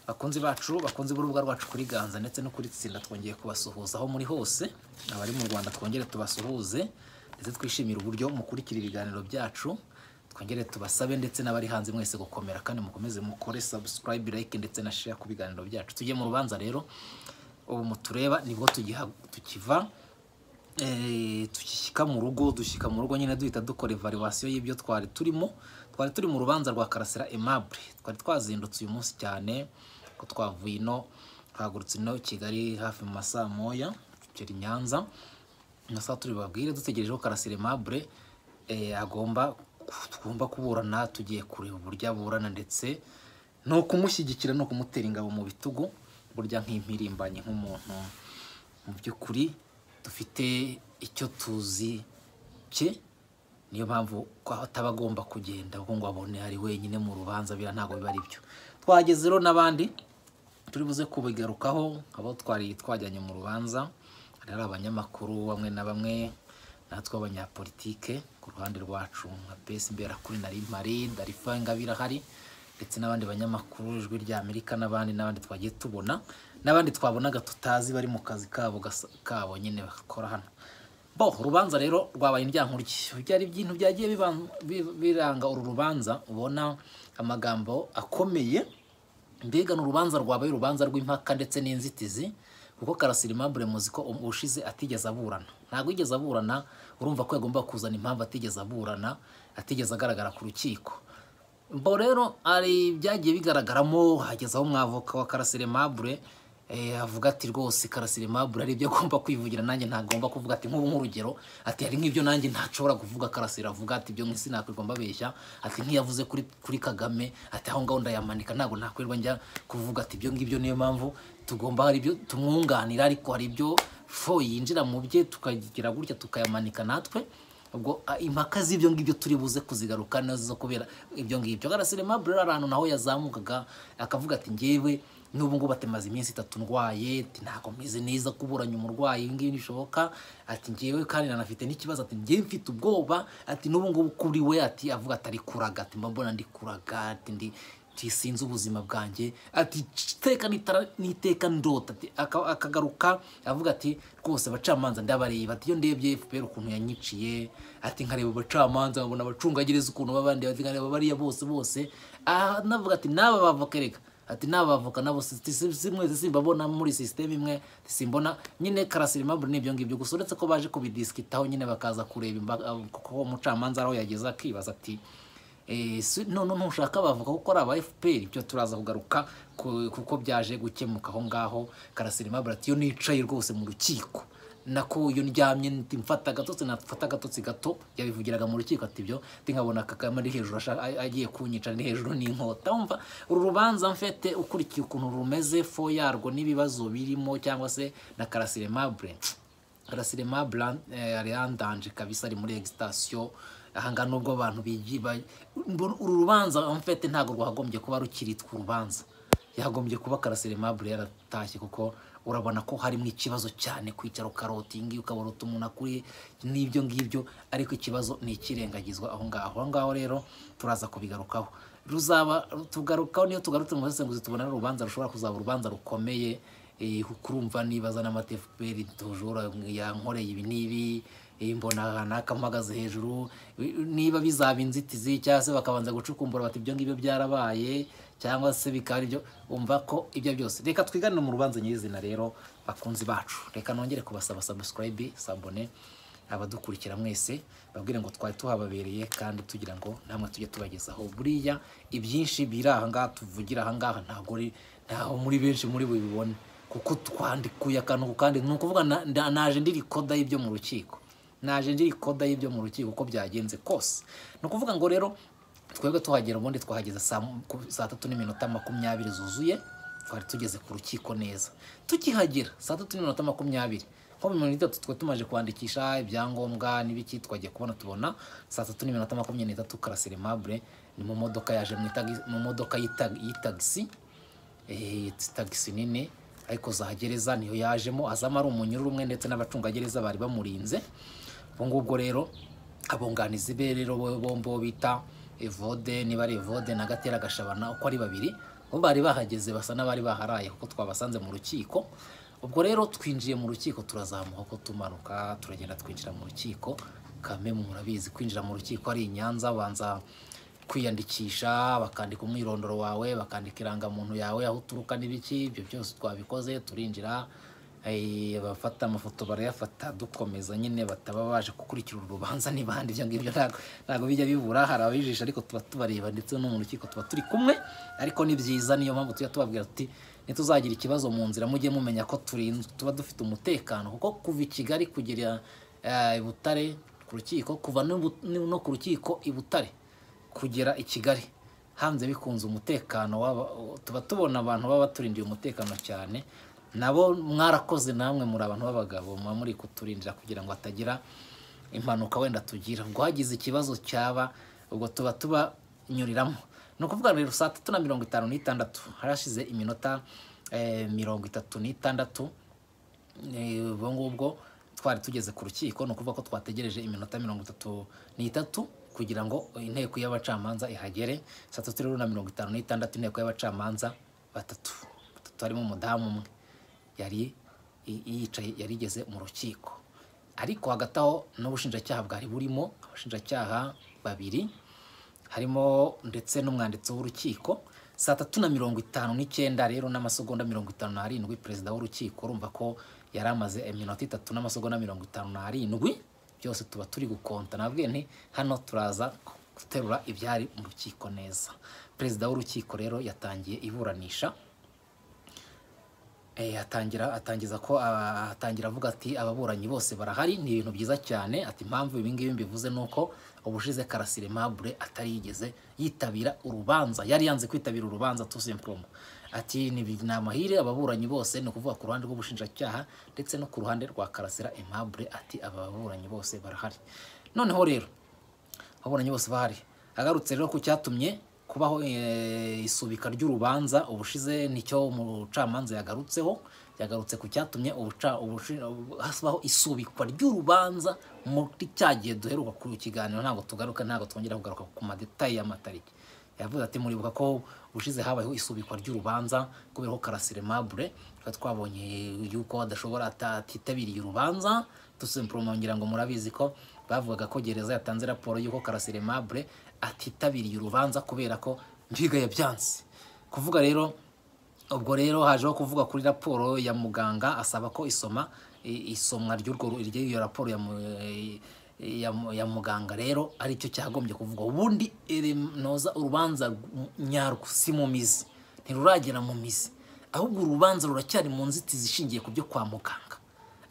bakunzi bacu bakunze b'urubuga rwacu kuri ganza ndetse no kuri tsinda twongeye kubasuhuza aho muri hose abari mu rwanda twongere tubasuhuze ndetse twishimire uburyo mukurikira ibiganiro byacu twongere tubasabe ndetse n'abari hanze mwese gukomera kandi mukomeze mukore subscribe like ndetse na share ku biganiro byacu tujye mu rubanza rero ubu mutureba nibwo tugiha- tukiva eh, tukishyika mu rugo dushyika mu rugo nyine duhita dukora evaluation y'ibyo twari turimo twari turi mu rubanza rwa karasira aimable twari twazindutse uyu munsi cyane ko twavuye ino twahagurutse ino i kigali hafi mu masaa moya tugera i nyanza amasaha turi babwire dutegereje ko karasira aimable eh, agomba tugomba kuburana tugiye kureba uburyo aburana ndetse ni ukumushyigikira ni ukumutera ingabo mu bitugu burya nk'impirimbanyi nk'umuntu mu by'ukuri dufite icyo tuzi cye niyo mpamvu ko ataba agomba kugenda ahubwo ngo abone ari wenyine mu rubanza bira ntabwo biba ari byo twageze rero n'abandi turi buze kubigarukaho abo twari twajyanye mu rubanza hari ari abanyamakuru bamwe na bamwe natwe abanyapolitike ku ruhande rwacu nka besi mberakuri na rimari darifa ingabire ahari ndetse n'abandi banyamakuru ijwi rya amerika n'abandi n'abandi twagiye tubona n'abandi twabonaga tutazi bari mu kazi kabo gasa- kabo nyine bakora hano bo urubanza rero rwabaye indyankurye byari ibintu byagiye biban- bi- biranga uru rubanza ubona amagambo akomeye mbega ni urubanza rwabaye urubanza rw'impaka ndetse n'inzitizi kuko karasira impamvu muzi ko ushize atigeze aburana ntabwo yigeze aburana urumva ko yagomba kuzana impamvu atigeze aburana atigeze agaragara ku rukiko bo rero hari byagiye bigaragaramo hageze aho mwavoka wa karasire mabure eh, avuga ati rwose karasire mabure hari ibyo agomba kwivugira nanjye ntagomba kuvuga ati nk'ubu nk'urugero ati hari nk'ibyo nanjye ntashobora kuvuga karasire avuga ati ibyo mwisi nakwirwa mbabeshya ati nk'iyavuze kuri, kuri kagame ati aho ngaho ndayamanika ntabwo nakwirwa njya kuvuga ati ibyo ngibyo niyo mpamvu tugomba hari ibyo tumwunganira ariko hari ibyo fo yinjira mu bye tukagira gutya tukayamanika natwe ubwo a, impaka z'ibyo ngibyo turi buze kuzigaruka nazo kubera ibyo ngibyo karasire mabure ari ahantu naho yazamukaga akavuga ati ngewe n'ubu ngubu atemaze iminsi itatu ndwaye ati ntabwo meze neza kuburanya umurwayi ibi ngibi ntibishoboka ati ngewe kandi nanafite n'ikibazo ati ngewe mfite ubwoba ati n'ubu ngubu kuri we ati avuga ati ari kuraga ati mba mbona ndi kuraga ati ndi ati sinzi ubuzima bwanjye ati iteka n'itara- n'iteka ndota ati aka- akagaruka avuga ati rwose abacamanza ndabareba ati iyo ndebye fpr ukuntu yanyiciye ati nkareba abacamanza nkabona abacungagereza ukuntu babandi ati nkareba bariya bose bose Ah, anavuga ati n'aba bavoka reka ati n'aba bavoka nabo si- si- si- mwese simbabona muri sisiteme imwe ati simbona nyine karasira impamvu n'ibyo ngibyo gusa uretse ko baje kubidisikitaho nyine bakaza kureba imbaga kuko umucamanza ari aho yageze akibaza ati Eh, si- none ntushaka bavuga kuko ari aba fpr ibyo turaza kugaruka ku- kuko byaje gukemuka aho ngaho karasira imabura ati iyo nicaye rwose mu rukiko nako iyo ndyamye nti mfata agatotsi nafata agatotsi gato yabivugiraga mu rukiko ati ibyo ndi nkabona kagame ari hejuru ashaka- a- agiye kunyica ari hejuru n'inkota wumva uru rubanza mfete ukurikiye ukuntu rumeze fo yarwo n'ibibazo birimo cyangwa se na karasira imabure Rasirema Blan yari yandanje kabisa ari muri excitation ahanga nubwo abantu bigiba uru rubanza en fait ntago rwagombye kuba rukiritwa urubanza yagombye kuba Karasirema Blan yaratashye kuko urabona ko harimo ikibazo cyane kwicara ukarotingi ukabarota umuntu akuri n'ibyo ngibyo ariko ikibazo ni ikirengagizwa aho ngaho aho ngaho rero turaza kubigarukaho ruzaba tugarukaho niyo tugarutse mu busesenguzi tubona ari urubanza rushobora kuzaba urubanza rukomeye Eh, kurumva nibaza n'amata fpr tujura yankoreye ibi n'ibi eh, mbona kanaka mpagaze hejuru Eh, niba bizaba inzitizi cyangwa se bakabanza gucukumbura bati ibyo ngibyo byarabaye cyangwa se bikaba ari byo umva ko ibyo byose reka twiganire mu rubanza nyirizina rero bakunzi bacu reka nongere kubasaba subscribe sabone abadukurikira mwese babwire ngo twari tuhababereye kandi tugira ngo namwe tujye tubagezaho buriya ibyinshi biri aha ngaha tuvugira aha ngaha ntabwo ari- ntaho muri benshi muri bubibone kuko twandikuye akantu ku kandi ni ukuvuga na- nda- naje ndi rikoda y'ibyo mu rukiko naje ndi rikoda y'ibyo mu rukiko uko byagenze kose ni ukuvuga ngo rero twebwe tuhagera ubundi twahageze saa mu- ku- saa tatu n'iminota makumyabiri zuzuye twari tugeze ku rukiko neza tukihagera saa tatu n'iminota makumyabiri nko mu minota itatu twari tumaze kwandikisha ibyangombwa n'ibiki twagiye kubona tubona saa tatu n'iminota makumyabiri n'itatu karasire mabure ni mu modoka yaje mu itagi- mu modoka y'itag- y'itagisi eh, tagisi nini ariko za gereza niyo yajemo azamo ari umunyururu umwe ndetse n'abacungagereza bari bamurinze ubwo ngubwo rero abunganizi be rero bo- bombi bo bita evode niba ari evode na gatera gashabana uko ari babiri bo bari bahageze basa n'abari baharaye kuko twabasanze mu rukiko ubwo rero twinjiye mu rukiko turazamuka ko tumanuka turagenda twinjira mu rukiko kame murabizi kwinjira mu rukiko ari i Nyanza banza kwiyandikisha bakandika umwirondoro wawe bakandika irangamuntu yawe aho uturuka n'ibiki ibyo byose twabikoze turinjira eh, abafata amafoto barayafata dukomeza nyine bataba baje gukurikira uru rubanza n'ibandi ibyo ngibyo ntago ntago bijya bibura hari ababijisha ariko tuba tubareba ndetse no mu rukiko tuba turi kumwe ariko ni byiza niyo mpamvu tujya tubabwira tuti ntituzagira ikibazo mu nzira mujye mumenya ko turinzwe tuba dufite umutekano kuko kuva i Kigali kugera eh, i Butare ku rukiko kuva no bu- no ku rukiko i Butare kugera i Kigali hanze bikunze umutekano waba- tuba tubona abantu baba baturindiye umutekano cyane nabo mwarakoze namwe muri abantu b'abagabo muba muri kuturindira kugira ngo hatagira impanuka wenda tugira ubwo hagize ikibazo cyaba ubwo tuba tubanyuriramo ni ukuvuga rero saa tatu na mirongo itanu n'itandatu harashize iminota eh, mirongo itatu n'itandatu Eh, ubwo ngubwo twari tugeze ku rukiko ni ukuvuga ko twategereje iminota mirongo itatu n'itatu kugira ngo inteko y'abacamanza ihagere saa tatu rero na mirongo itanu n'itandatu inteko y'abacamanza batatu batatu harimo umudamu umwe yari i- yicaye yari igeze mu rukiko ariko hagati aho n'ubushinjacyaha bwari burimo abashinjacyaha babiri harimo ndetse n'umwanditsi w'urukiko saa tatu na mirongo itanu n'icyenda rero n'amasegonda mirongo itanu n'arindwi perezida w'urukiko urumva ko yari amaze iminota itatu n'amasegonda mirongo itanu n'arindwi byose tuba turi gukonta nabwiye nti hano turaza guterura ibyari mu rukiko neza perezida w'urukiko rero yatangiye iburanisha Eh, atangira atangiza ko ah, atangira avuga ati ababuranyi bose barahari ni ibintu byiza cyane ati impamvu ibi ngibi mbivuze ni uko ubushize Karasire Mabure atari yigeze yitabira urubanza yari yanze kwitabira urubanza tout simplement ati ni bi- ni amahire ababuranyi bose ni ukuvuga ku ruhande rw'ubushinjacyaha ndetse no ku ruhande rwa Karasira Aimable ati aba baburanyi bose barahari noneho rero ababuranyi bose bahari agarutse rero ku cyatumye kubaho eh, isubika ry'urubanza ubushize nicyo umucamanza yagarutseho yagarutse ku cyatumye ubuca ubushi- ubu- habaho isubikwa ry'urubanza muri cya gihe duheruka ku kiganiro ntabwo tugaruka ntabwo twongera kugaruka ku madetayi y'amatariki yavuze ati muribuka ko ubushize habayeho isubikwa ry'urubanza kubera ko karasire mabure twari twabonye yuko adashobora ata- atitabiriye urubanza tusimporoma ngira ngo murabizi ko bavugaga ko gereza yatanze raporo y'uko karasire mabure atitabiriye urubanza kubera ko mbiga yabyanze kuvuga rero ubwo rero hajeho kuvuga kuri raporo ya muganga asaba ko isoma i- isomwa ry'urwo ru- ry'iyo raporo ya, mu- eh, ya, mu- ya muganga rero ari cyo cyagombye kuvuga ubundi ere- noza urubanza nyarwo si mu mizi ntiruragera mu mizi ahubwo urubanza ruracyari mu nzitizi ishingiye ku byo kwa muganga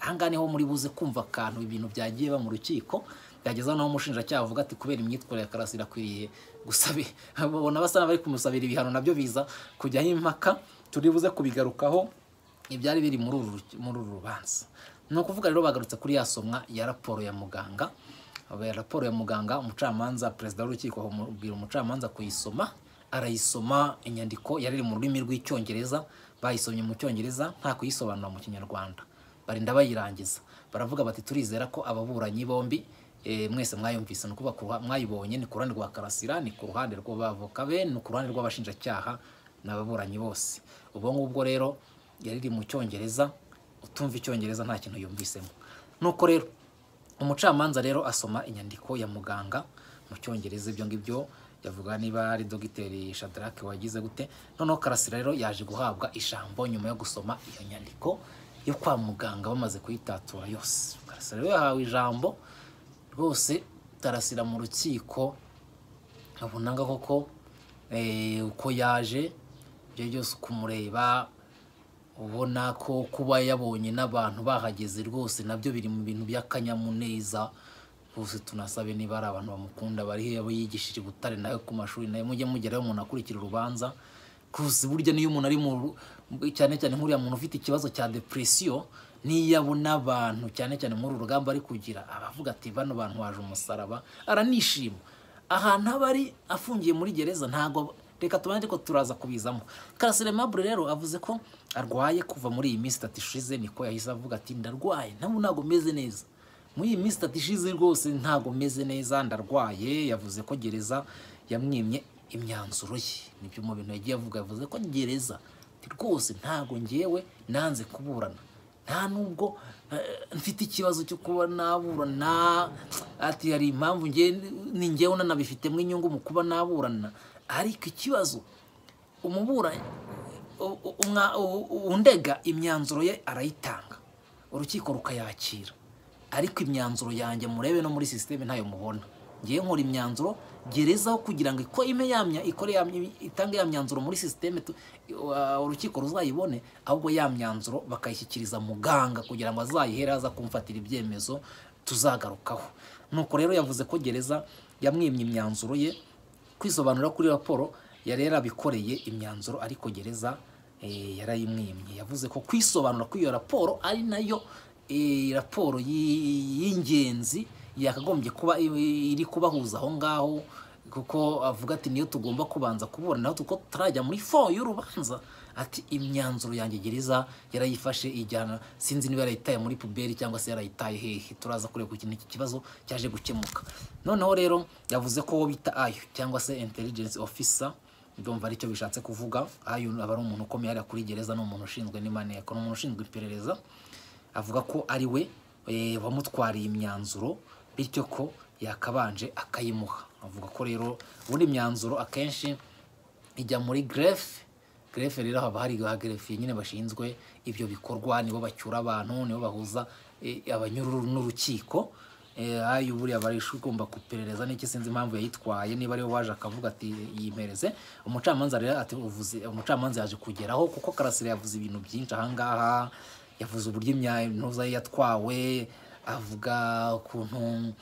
ahangaha niho muri buze kumva akantu ibintu byagiye ba mu rukiko byageza naho umushinjacyaha avuga ati kubera imyitwarire ya karasira akwiriye gusabi babona basa n'abari kumusabira ibihano nabyo biza kujyaho impaka turi buze kubigarukaho ibyari biri muri uru ruki- muri uru rubanza ni ukuvuga rero bagarutse kuri ya somwa ya raporo ya muganga Aba- raporo ya muganga umucamanza perezida w'urukiko amubwira umucamanza kuyisoma arayisoma inyandiko yari iri mu rurimi rw'icyongereza bayisomye mu cyongereza nta kuyisobanura mu kinyarwanda barinda bayirangiza baravuga bati turizera ko ababuranyi bombi eh, mwese mwayumvise ni ukuvuga ku ruha- mwayibonye ni ku ruhande rwa karasira ni ku ruhande rw'abavoka be ni ku ruhande rw'abashinjacyaha n'ababuranyi bose ubwo ngubwo rero yari iri mu cyongereza utumva icyongereza nta kintu yumvisemo nuko rero umucamanza rero asoma inyandiko ya muganga mu cyongereza ibyo ngibyo yavuga niba ari dogiteri shadarake wagize gute noneho karasira rero yaje guhabwa ijambo nyuma yo gusoma iyo nyandiko yo kwa muganga bamaze kuyitatura yose karasira rero yahawe ijambo rwose karasira mu rukiko abunaga koko eh, uko yaje ibyo byose kumureba ubona ko kuba yabonye n'abantu bahageze rwose nabyo biri mu bintu by'akanyamuneza rwose tunasabe niba ari abantu bamukunda bari he abo yigishije i butare nawe ku mashuri nawe mujye mugeraho umuntu akurikira urubanza rwose burya niyo umuntu ari mu ru- cyane cyane nk'uriya muntu ufite ikibazo cya depresiyo niyo abona abantu cyane cyane muri uru rugamba ari kugira abavuga ati bano bantu waje umusaraba aranishima ahantu aba ari afungiye muri gereza ntabwo reka tubane ariko turaza kubizamo karasire mabure rero avuze ko arwaye kuva muri iyi minsi itatu ishize niko yahise avuga ati ndarwaye nabo ntabwo meze neza muri iyi minsi itatu ishize rwose ntabwo meze neza ndarwaye yavuze ko gereza yamwimye imyanzuro ye nibyo mu bintu yagiye avuga yavuze ko gereza ati rwose ntabwo ngewe nanze kuburana nta nubwo eh, mfite ikibazo cyo kuba naburana ati hari impamvu ngewe ni ngewe nanabifitemo inyungu mu kuba naburana ariko ikibazo umuburanyi u- u- umwa- u- u- undega imyanzuro ye arayitanga urukiko rukayakira ariko imyanzuro yanjye murebe no muri sisiteme ntayo mubona ngewe nkora imyanzuro gerezaho kugira ngo iko ime yamya ikore ya- itange ya myanzuro muri sisiteme tu- uh, urukiko ruzayibone ahubwo ya myanzuro bakayishyikiriza muganga kugira ngo azayihere aza kumfatira ibyemezo tuzagarukaho nuko rero yavuze ko gereza yamwimye imyanzuro ye kwisobanura kuri raporo yari yarabikoreye imyanzuro ariko gereza eh, yarayimwimye yavuze ko kwisobanura kuri iyo raporo ari nayo eh, raporo y- y'ingenzi yakagombye kuba i- iri kubahuza aho ngaho kuko avuga ati niyo tugomba kubanza kuburanaho kuko tutarajya muri fo y'urubanza ati imyanzuro yanjye gereza yarayifashe ijyana sinzi niba yarayitaye muri puberi cyangwa se yarayitaye hehe turaza kureba ikintu iki kibazo cyaje gukemuka noneho rero yavuze ko uwo bita ayo cyangwa se intelligence officer ndumva aricyo bishatse kuvuga ayo aba ari umuntu ukomeye hariya kuri gereza ni umuntu ushinzwe n'imaneko ni umuntu ushinzwe iperereza avuga ko ari we eh, wamutwariye imyanzuro bityo ko yakabanje akayimuha avuga ko rero ubundi imyanzuro akenshi ijya muri gerefe gerefe rero haba hari ba gerefe nyine bashinzwe ibyo bikorwa nibo bacyura abantu nibo bahuza eh, abanyururu n'urukiko Eh, ayo buriya barisha ugomba kuperereza n'iki sinzi impamvu yayitwaye niba ariwe waje akavuga ati yimereze umucamanza rero ati uvuze umucamanza yaje kugeraho kuko karasira yavuze ibintu byinshi ahangaha yavuze uburyo imyantuza ye yatwawe avuga ukuntu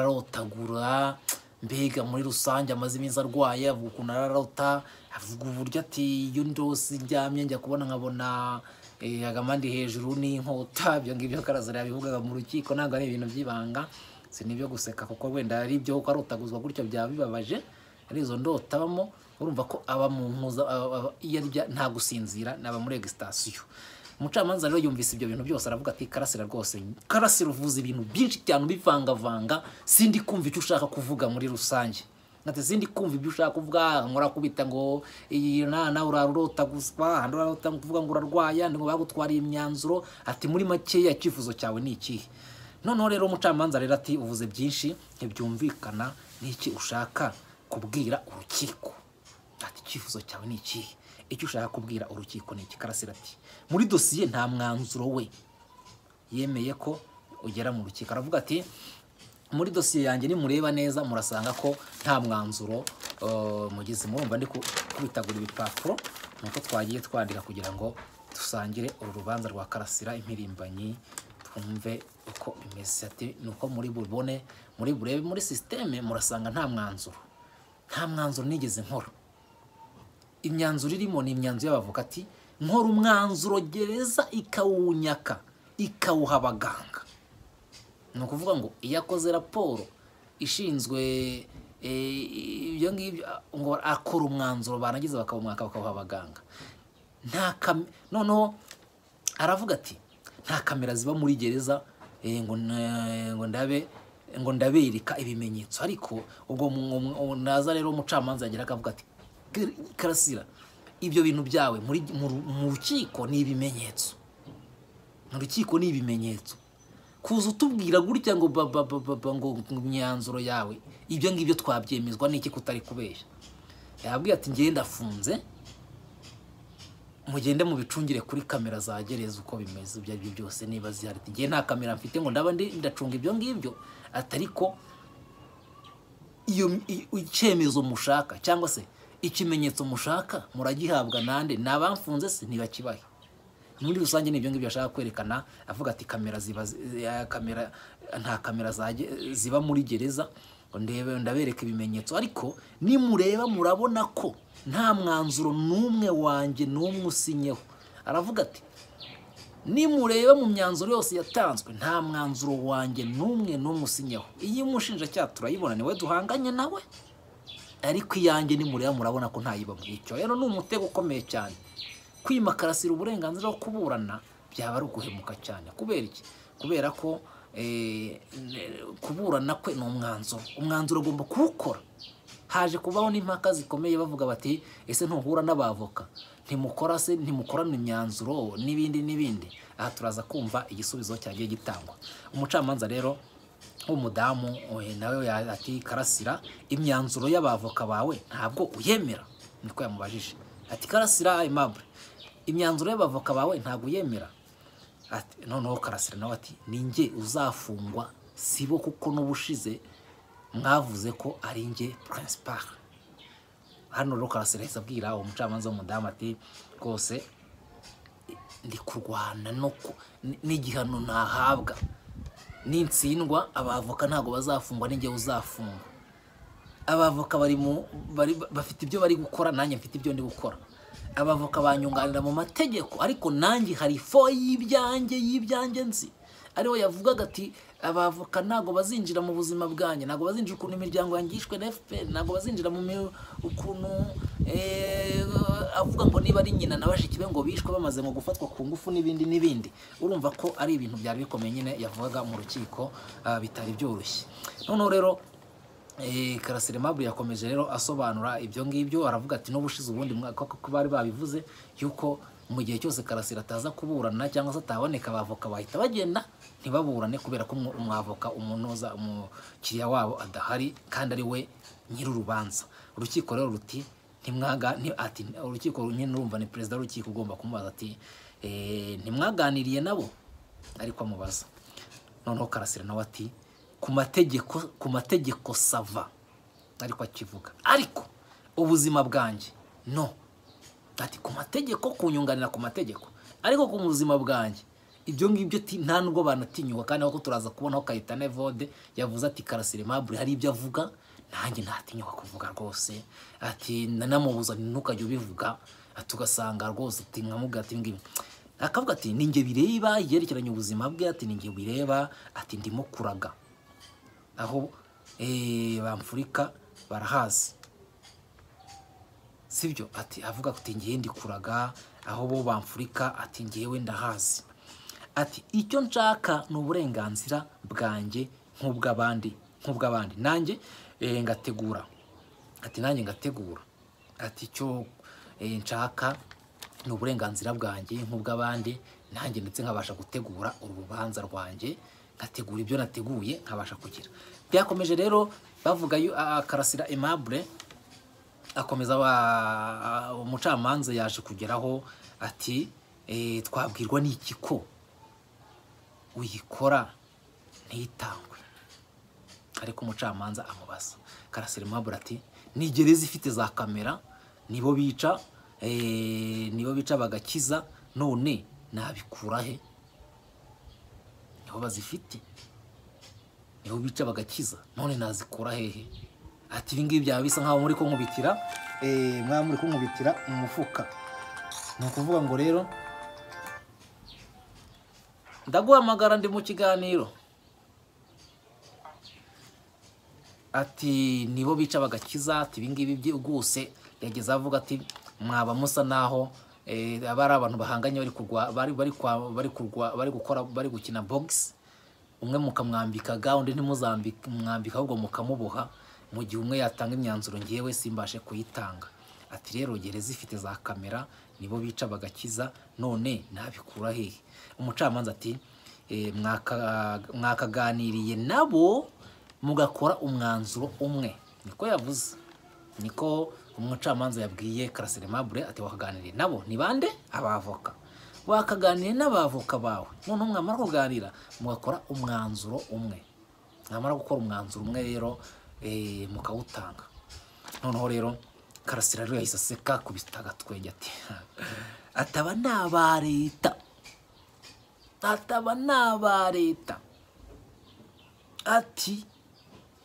arararotagura mbega muri rusange amaze iminsi arwaye avuga ukuntu ararota avuga uburyo ati iyo ndose njyamye njya kubona nkabona eh, agamandi hejuru n'inkota ibyo ngibyo karazara yabivugaga mu rukiko ntabwo ari ibintu by'ibanga si n'ibyo guseka kuko wenda ari ibyo kuko arotaguzwa gutyo byaba bibabaje ari izo ndota abamo urumva ko aba mu mpuza aba- aba- iyo arya nta gusinzira naba muri egisitasiyo umucamanza rero yumvise ibyo bintu byose aravuga ati karasira rwose karasira uvuze ibintu byinshi cyane ubivangavanga sindi kumva icyo ushaka kuvuga muri rusange ati sindi kumva ibyo ushaka kuvuga murakubita ngo iyi na- nawe urarota guswa ahandi urarota kuvuga ngo urarwaye ahandi ngo bagutwariye imyanzuro ati muri makeya icyifuzo cyawe ni ikihe noneho rero umucamanza rero ati uvuze byinshi ntibyumvikana n'iki ushaka kubwira urukiko ati icyifuzo cyawe ni ikihe icyo ushaka kubwira urukiko ni iki karasira ati muri dosiye nta mwanzuro we yemeye ko ugera mu rukiko aravuga ati muri dosiye yanjye nimureba neza murasanga ko nta mwanzuro eh, mugeze murumva ndi ku- kubitagura ibipapuro nuko twagiye twandika kugira ngo dusangire uru rubanza rwa karasira impirimbanyi twumve uko bimeze ati nuko muri bubone muri burebe muri sisiteme murasanga nta mwanzuro nta mwanzuro nigeze nkora imyanzuro irimo ni imyanzuro y'abavokati nkora umwanzuro gereza ikawunyaka ikawuha abaganga ni ukuvuga ngo iyo akoze raporo ishinzwe eh, ibyo ngibyo ah, ngo akora umwanzuro barangiza bakawumwaka bakawuha abaganga nta kam- noneho aravuga ati nta kamera ziba muri gereza eh, ngo na- ngo ndabe ngo ndabereka ibimenyetso ariko ubwo mu- mu- mu- naza rero umucamanza yagera akavuga ati "Kar- karasira ibyo bintu byawe muri mu ru- mu rukiko ni ibimenyetso mu rukiko ni ibimenyetso kuza utubwira gutya ngo ba- ba- ba- ba- ba- ngo imyanzuro yawe ibyo ngibyo twabyemezwa n'iki kutari kubeshya yabwiye ati ngenda afunze mugende mubicungire kuri kamera za gereza uko bimeze ibyo ari byo byose niba zihari ati ngewe nta kamera mfite ngo ndaba ndi- ndacunga ibyo ngibyo atari ko iyo i- icyemezo mushaka cyangwa se ikimenyetso mushaka muragihabwa nande ni abamfunze se ntibakibahe muri rusange ni ibyo ngibyo ashaka kwerekana avuga ati kamera ziba zi- eh, kamera nta kamera za ge- ziba muri gereza ngo ndebe ndabereka ibimenyetso ariko nimureba murabona ko nta mwanzuro n'umwe wanjye n'umwe usinyeho aravuga ati nimureba mu myanzuro yose yatanzwe nta mwanzuro wanjye n'umwe n'umwe usinyeho iyi mushinjacyaha turayibona niwe duhanganye nawe ariko iyanjye nimureba murabona ko ntayibamo icyo rero ni umutego ukomeye cyane kwimakarasira uburenganzira bwo kuburana byaba ari uguhemuka cyane kubera iki kubera ko eh, ne- kuburana kwe ni umwanzuro umwanzuro agomba kuwukora haje kubaho n'impaka zikomeye bavuga bati ese ntuhura n'abavoka ntimukora se ntimukorana imyanzuro n'ibindi n'ibindi aha turaza kumva igisubizo cyagiye gitangwa umucamanza rero w'umudamu eh, nawe ya- ati karasira imyanzuro y'abavoka bawe ntabwo uyemera niko yamubajije ati karasira aimable imyanzuro y'abavoka bawe ntabwo uyemera Ati- noneho karasira nawe ati ni njye uzafungwa sibo kuko n'ubushize mwavuze ko ari njye principal hano rero karasira yahise abwira uwo mucamanza w'umudamu ati rwose ndi kurwana no ku- n- n'igihano nahabwa nintsindwa abavoka ntabwo bazafungwa n'ingewe uzafungwa abavoka bari mu bari bafite ibyo bari gukora nanjye mfite ibyo ndi gukora abavoka banyunganira mu mategeko ariko nanjye hari fo y'ibyanjye y'ibyanjye nzi ariwe yavugaga ati abavoka ntabwo bazinjira mu buzima bwanjye ntabwo bazinjira ukuntu imiryango yangishwe na fpr ntabwo bazinjira mu mi- ukuntu eh, avuga ngo niba ari nyina na bashiki be ngo bishwe bamaze ngo gufatwa ku ngufu n'ibindi n'ibindi urumva ko ari ibintu byari bikomeye nyine yavugaga mu rukiko ah, bitari byoroshye noneho rero Eh, karasire mabure yakomeje rero asobanura ibyo ngibyo aravuga ati n'ubushize ubundi mwaka ko bari babivuze yuko mu gihe cyose karasire ataza kuburana cyangwa se ataboneka abavoka bahita bagenda ntibaburane kubera ko umw- umwavoka umunoza umukiriya wabo adahari kandi ari we nyir'urubanza urukiko rero ruti ntimwaga nti- ati urukiko nyine urumva ni perezida w'urukiko ugomba kumubaza ati "Eh, ntimwaganiriye nabo ariko amubaza noneho karasira nawe ati ku mategeko ku mategeko sava ariko akivuga ariko ubuzima bwanjye no ati ku mategeko kunyunganira ku mategeko ariko ku buzima bwanjye ibyo ngibyo ti- nta nubwo banatinyuka kandi ahubwo turaza kubonaho kayitane vode yavuze ati karasire mabure hari ibyo avuga nanjye ntatinyuka kuvuga rwose ati nanamubuza ntukajya ubivuga tugasanga rwose ati nkamubwira ati ngibi akavuga ati ni njye bireba yerekeranye ubuzima bwe ati ni njye bireba ati ndimo kuraga aho eh, bamfurika barahazi sibyo ati avuga ati ngiye ndi kuraga aho bo bamfurika ati ngewe ndahazi ati icyo nshaka ni uburenganzira bwanjye nk'ubw'abandi nk'ubw'abandi nanjye eh, ngategura ati nanjye ngategura ati icyo eh, nshaka ni uburenganzira bwanjye nk'ubw'abandi nanjye ndetse nkabasha gutegura urubanza rwanjye ngategura ibyo nateguye nkabasha kugira byakomeje rero bavuga yu- ah, karasira aimable akomeza aba- umucamanza yaje kugeraho ati "Eh, twabwirwa n'iki ko uyikora ntitangwe ariko umucamanza amubaza karasira mabura ati ni gereza ifite za kamera nibo bica eh, nibo bica bagakiza none nabikura he niho bazifite niho bica bagakiza none nazikura hehe ati ibi ngibi byaba bisa nkaho muri kunkubitira eh, mwaba muri kunkubitira mu mufuka ni ukuvuga ngo rero ndaguhamagara ndi mu kiganiro ati nibo bica bagakiza ati ibingibi byi- rwose yageze avuga ati mwaba musa naho eh, aba ari abantu bahanganye bari kurwa bari bari kwa- bari kurwa bari gukora bari gukina box umwe mukamwambika ga undi ntimuzambike mwambika ahubwo mukamuboha mu gihe umwe yatanga imyanzuro ngewe simbashe kuyitanga ati rero gereza ifite za kamera nibo bica bagakiza none nabikura hehe umucamanza ati eh, mwaka- mwakaganiriye nabo mugakora umwanzuro umwe niko yavuze niko umucamanza yabwiye karasire mabure ati wakaganiriye nabo ni bande abavoka wakaganiriye n'abavoka bawe noneho mwamara kuganira mugakora umwanzuro umwe mwamara gukora umwanzuro umwe rero eh, mukawutanga noneho rero karasira rero yahise aseka kubita agatwenge ati ataba ni aba leta ataba ni aba leta ati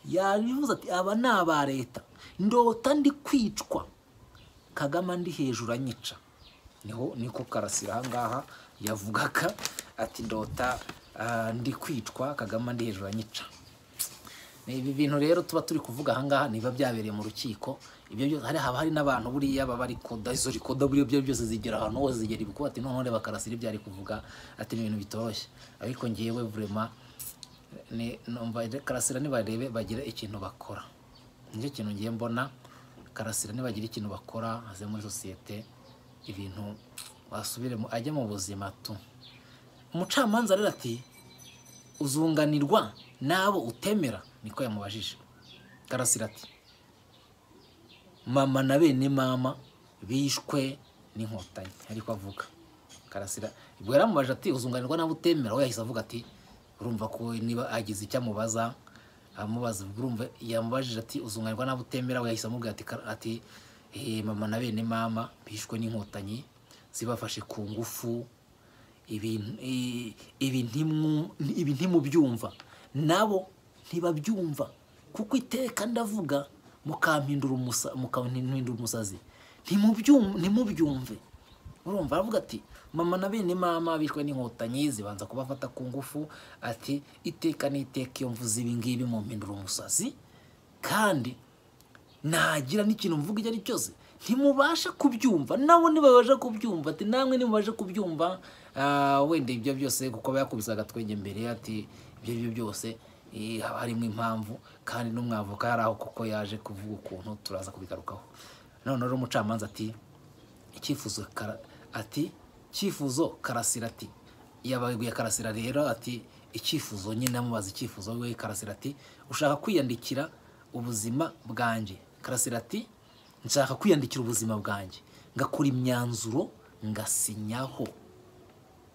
yabivuze ati aba ni aba leta ndota ndi kwicwa kagame ndi hejuru anyica niho niko karasira ahangaha yavugaga ati ndota ah, ndi kwicwa kagame ndi hejuru anyica ibi bintu rero tuba turi kuvuga ahangaha niba byabereye mu rukiko ibyo byose hari haba hari n'abantu buriya baba bari koda izo rikoda buriya byo byose zigera ahantu hose zigera ibikuba ati noneho reba karasira ibyo ari kuvuga ati ni ibintu bitoroshye ariko ngewe vrema ni numva karasira nibarebe bagira ikintu bakora nicyo kintu ngiye mbona karasira nibagira ikintu bakora aze muri sosiyete ibintu wasubiremo ajye mu buzima tu umucamanza rero ati uzunganirwa n'abo utemera niko yamubajije karasira ati mama na bene mama bishwe n'inkotanyi ariko avuga karasira ubwo yaramubajije ati uzunganirwa n'abo utemera we yahise avuga ati urumva ko niba agize icyo amubaza amubaza urumva yamubajije ati uzunganirwa n'abo utemera we yahise amubwira ati "Kara- ati "Eh, mama na bene mama bishwe n'inkotanyi zibafashe ku ngufu ibintu i- ibi ntimwu- ibi ntimubyumva nabo ntibabyumva kuko iteka ndavuga mukampindura umusa- mukampindura umusazi Ntimubyum- ntimubyumve urumva aravuga ati mama na bene mama bishwe n'inkotanyi zibanza kubafata ku ngufu ati iteka n'iteka iyo mvuze ibi ngibi mumpindura umusazi kandi nagira n'ikintu mvuga icyo ari cyose ntimubasha kubyumva nabo ntibabasha kubyumva ati namwe ntibabasha kubyumva ah, wenda ibyo byose kuko aba yakubise agatwenge mbere ati ibyo ari byo byose eh, haba harimo impamvu kandi n'umwavoka hari aho kuko yaje kuvuga ukuntu turaza kubigarukaho none rero umucamanza ati icyifuzo kara- ati cyifuzo karasira ati yabaguye karasira rero ati icyifuzo nyine amubaza icyifuzo we karasira ati ushaka kwiyandikira ubuzima bwanjye karasira ati nshaka kwiyandikira ubuzima bwanjye ngakora imyanzuro ngasinyaho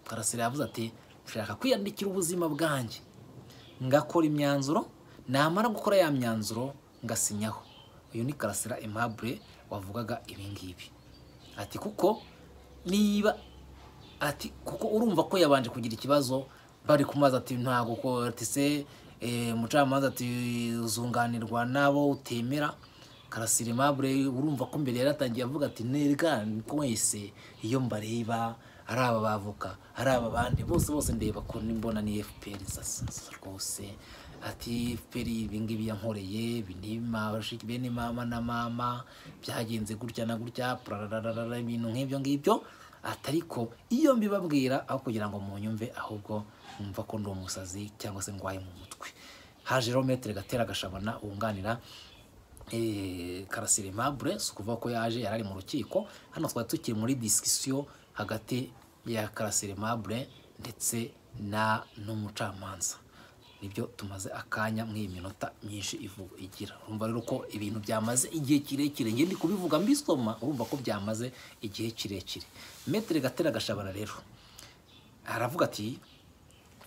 karasira yavuze ati nshaka kwiyandikira ubuzima bwanjye ngakora imyanzuro namara gukora ya myanzuro ngasinyaho uyu ni karasira aimable wavugaga ibi ngibi ati kuko niba ati kuko urumva ko yabanje kugira ikibazo bari kumaza ati ntabwo ko ati se eh, umucamanza ati uzunganirwa n'abo utemera karasira aimable urumva ko mbere yaratangiye avuga ati nerega mwese iyo mbareba ari aba bavoka ari aba bandi bose bose ndeba ko nimbona ni fpr sasa sasa rwose ati fpr ibingibi yankoreye binima bene mama na mama byagenze gutya na gutya prarararara ibintu nk'ibyo ngibyo ati ariko iyo mbibabwira aho kugira ngo munyumve ahubwo mwumva ko ndi umusazi cyangwa se ndwaye mu mutwe haje rero metero gatera gashabana wunganira eh, karasira aimable si ukuvuga ko yaje yari ari mu rukiko hano twari tukiri muri disikisiyo hagati ya karasira aimable ndetse na n'umucamanza nibyo tumaze akanya muri iyi minota myinshi ivu- igira urumva rero ko ibintu byamaze igihe kirekire njye ndi kubivuga mbisoma urumva ko byamaze igihe kirekire metero gatera gashabana rero aravuga ati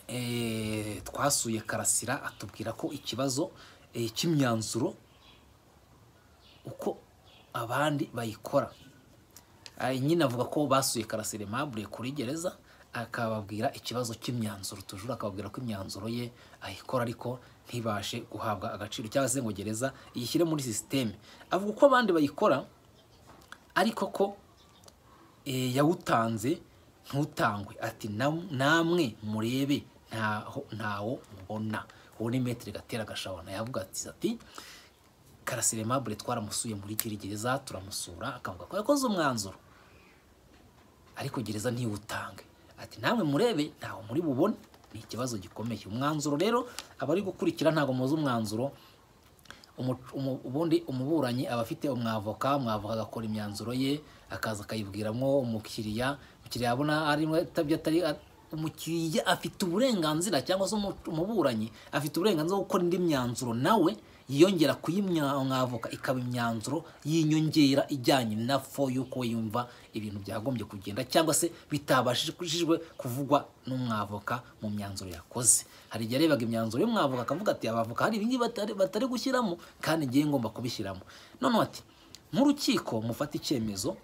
eh, twasuye karasira atubwira ko ikibazo eh, cy'imyanzuro uko abandi bayikora Ah, nyine avuga ko basuye karasire mabure kuri gereza akababwira ikibazo cy'imyanzuro tujura akababwira ko imyanzuro ye ayikora ariko ntibashe guhabwa agaciro cyangwa se ngo gereza iyishyire muri sisiteme avuga uko abandi bayikora ariko ko eh, yawutanze ntutangwe ati "Nam- namwe murebe ntaho ntawo mubona uwo ni metero gatera gashabana yavuga ati ati karasire mabure twaramusuye muri kiri gereza turamusura akavuga ko yakoze umwanzuro ariko gereza ntiwutange ati namwe murebe ntawe muri bubone ni ikibazo gikomeye umwanzuro rero abari gukurikira ntabwo muzi umwanzuro umu- umu- ubundi umuburanyi aba afite umwavoka umwavoka agakora imyanzuro ye akaza akayibwiramo umukiriya umukiriya abona arimo atabyo atari a- umukiriya afite uburenganzira cyangwa se umu- umuburanyi afite uburenganzira bwo gukora indi myanzuro nawe yiyongera kuyimwavoka ikaba imyanzuro y'inyongera ijyanye na fo y'uko yumva ibintu byagombye kugenda cyangwa se bitabashishijwe kuvugwa n'umwavoka mu myanzuro yakoze hari igihe yarebaga imyanzuro y'umwavoka akavuga ati abavoka hari ibingibi batari, batari gushyiramo kandi ngiye ngomba kubishyiramo noneho ati nk'urukiko mufate icyemezo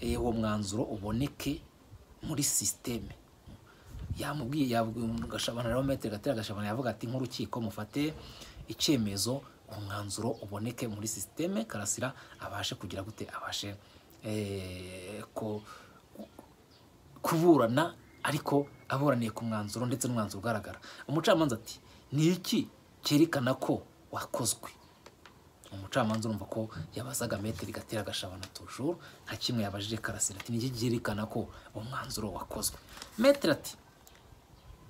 eh, uwo mwanzuro uboneke muri sisiteme yamubwiye yabwiye gashabana rero metero gatera gashabana yavuga ati nk'urukiko mufate icyemezo umwanzuro uboneke muri sisiteme karasira abashe kugira gute abashe eh, ko kuburana ariko aburaniye ku mwanzuro ndetse n'umwanzuro ugaragara umucamanza ati ni iki cyerekana ko wakozwe umucamanza urumva ko yabazaga metero igatera agashabana tujuru nka kimwe yabajije karasira ati ni iki cyerekana ko umwanzuro wakozwe metero ati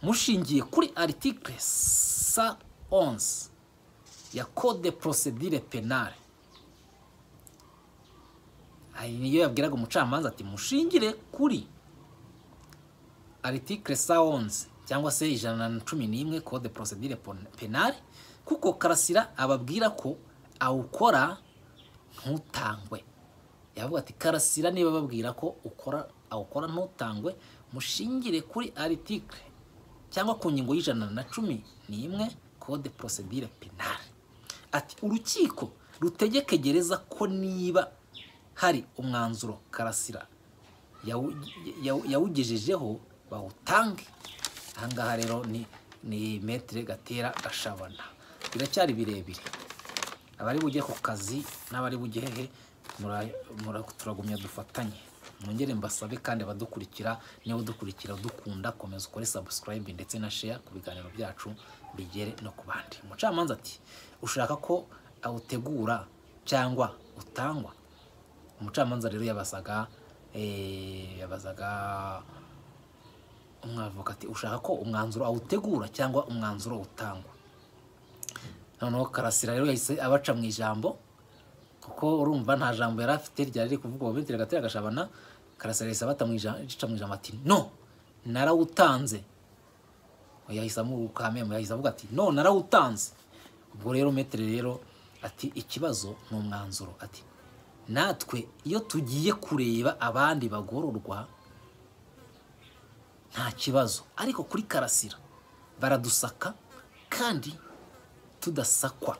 mushingiye kuri article sa 11 ya code de procedure penale hari niyo yabwiraga umucamanza ati mushingire kuri aritikire sawonzi cyangwa se ijana na cumi n'imwe kode porosedire penali kuko karasira ababwira ko awukora ntutangwe yavuga ati karasira niba babwira ko ukora awukora ntutangwe mushingire kuri aritikire cyangwa ku ngingo y'ijana na cumi n'imwe kode porosedire penali ati urukiko rutegeke gereza ko niba hari umwanzuro karasira yawu- yawu- yawugejejeho bawutange ahangaha rero ni ni metire gatera gashabana biracyari birebire abari bujye ku kazi n'abari bujye hehe mura- mura- turagumya dufatanye mwongere mbasabe kandi abadukurikira niba udukurikira udukunda komeza ukore sabusikarayibe ndetse na sheya ku biganiro byacu bigere no ku bandi umucamanza ati ushaka ko awutegura cyangwa utangwa umucamanza rero yabazaga eh, yabazaga umwavoka ati ushaka ko umwanzuro awutegura cyangwa umwanzuro utangwa noneho karasira rero yahise abaca mu ijambo kuko urumva nta jambo yari afite ryari riri kuvugwa mu bitire gatera gashabana karasira yahise abata mu ijambo aca mu ijambo ati no narawutanze yahise amukamemu yahise avuga ati no narawutanze ubwo rero metero rero ati ikibazo ni umwanzuro ati natwe iyo tugiye kureba abandi bagororwa nta kibazo ariko kuri karasira baradusaka kandi tudasakwa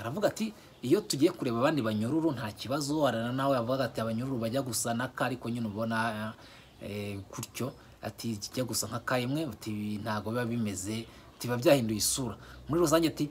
aravuga ati iyo tugiye kureba abandi banyururu nta kibazo harana nawe avuga ati abanyururu bajya gusa n'aka ariko nyine ubona eh, gutyo ati kijya gusa nk'aka imwe ati ntabwo biba bimeze ati biba byahinduye isura muri rusange ati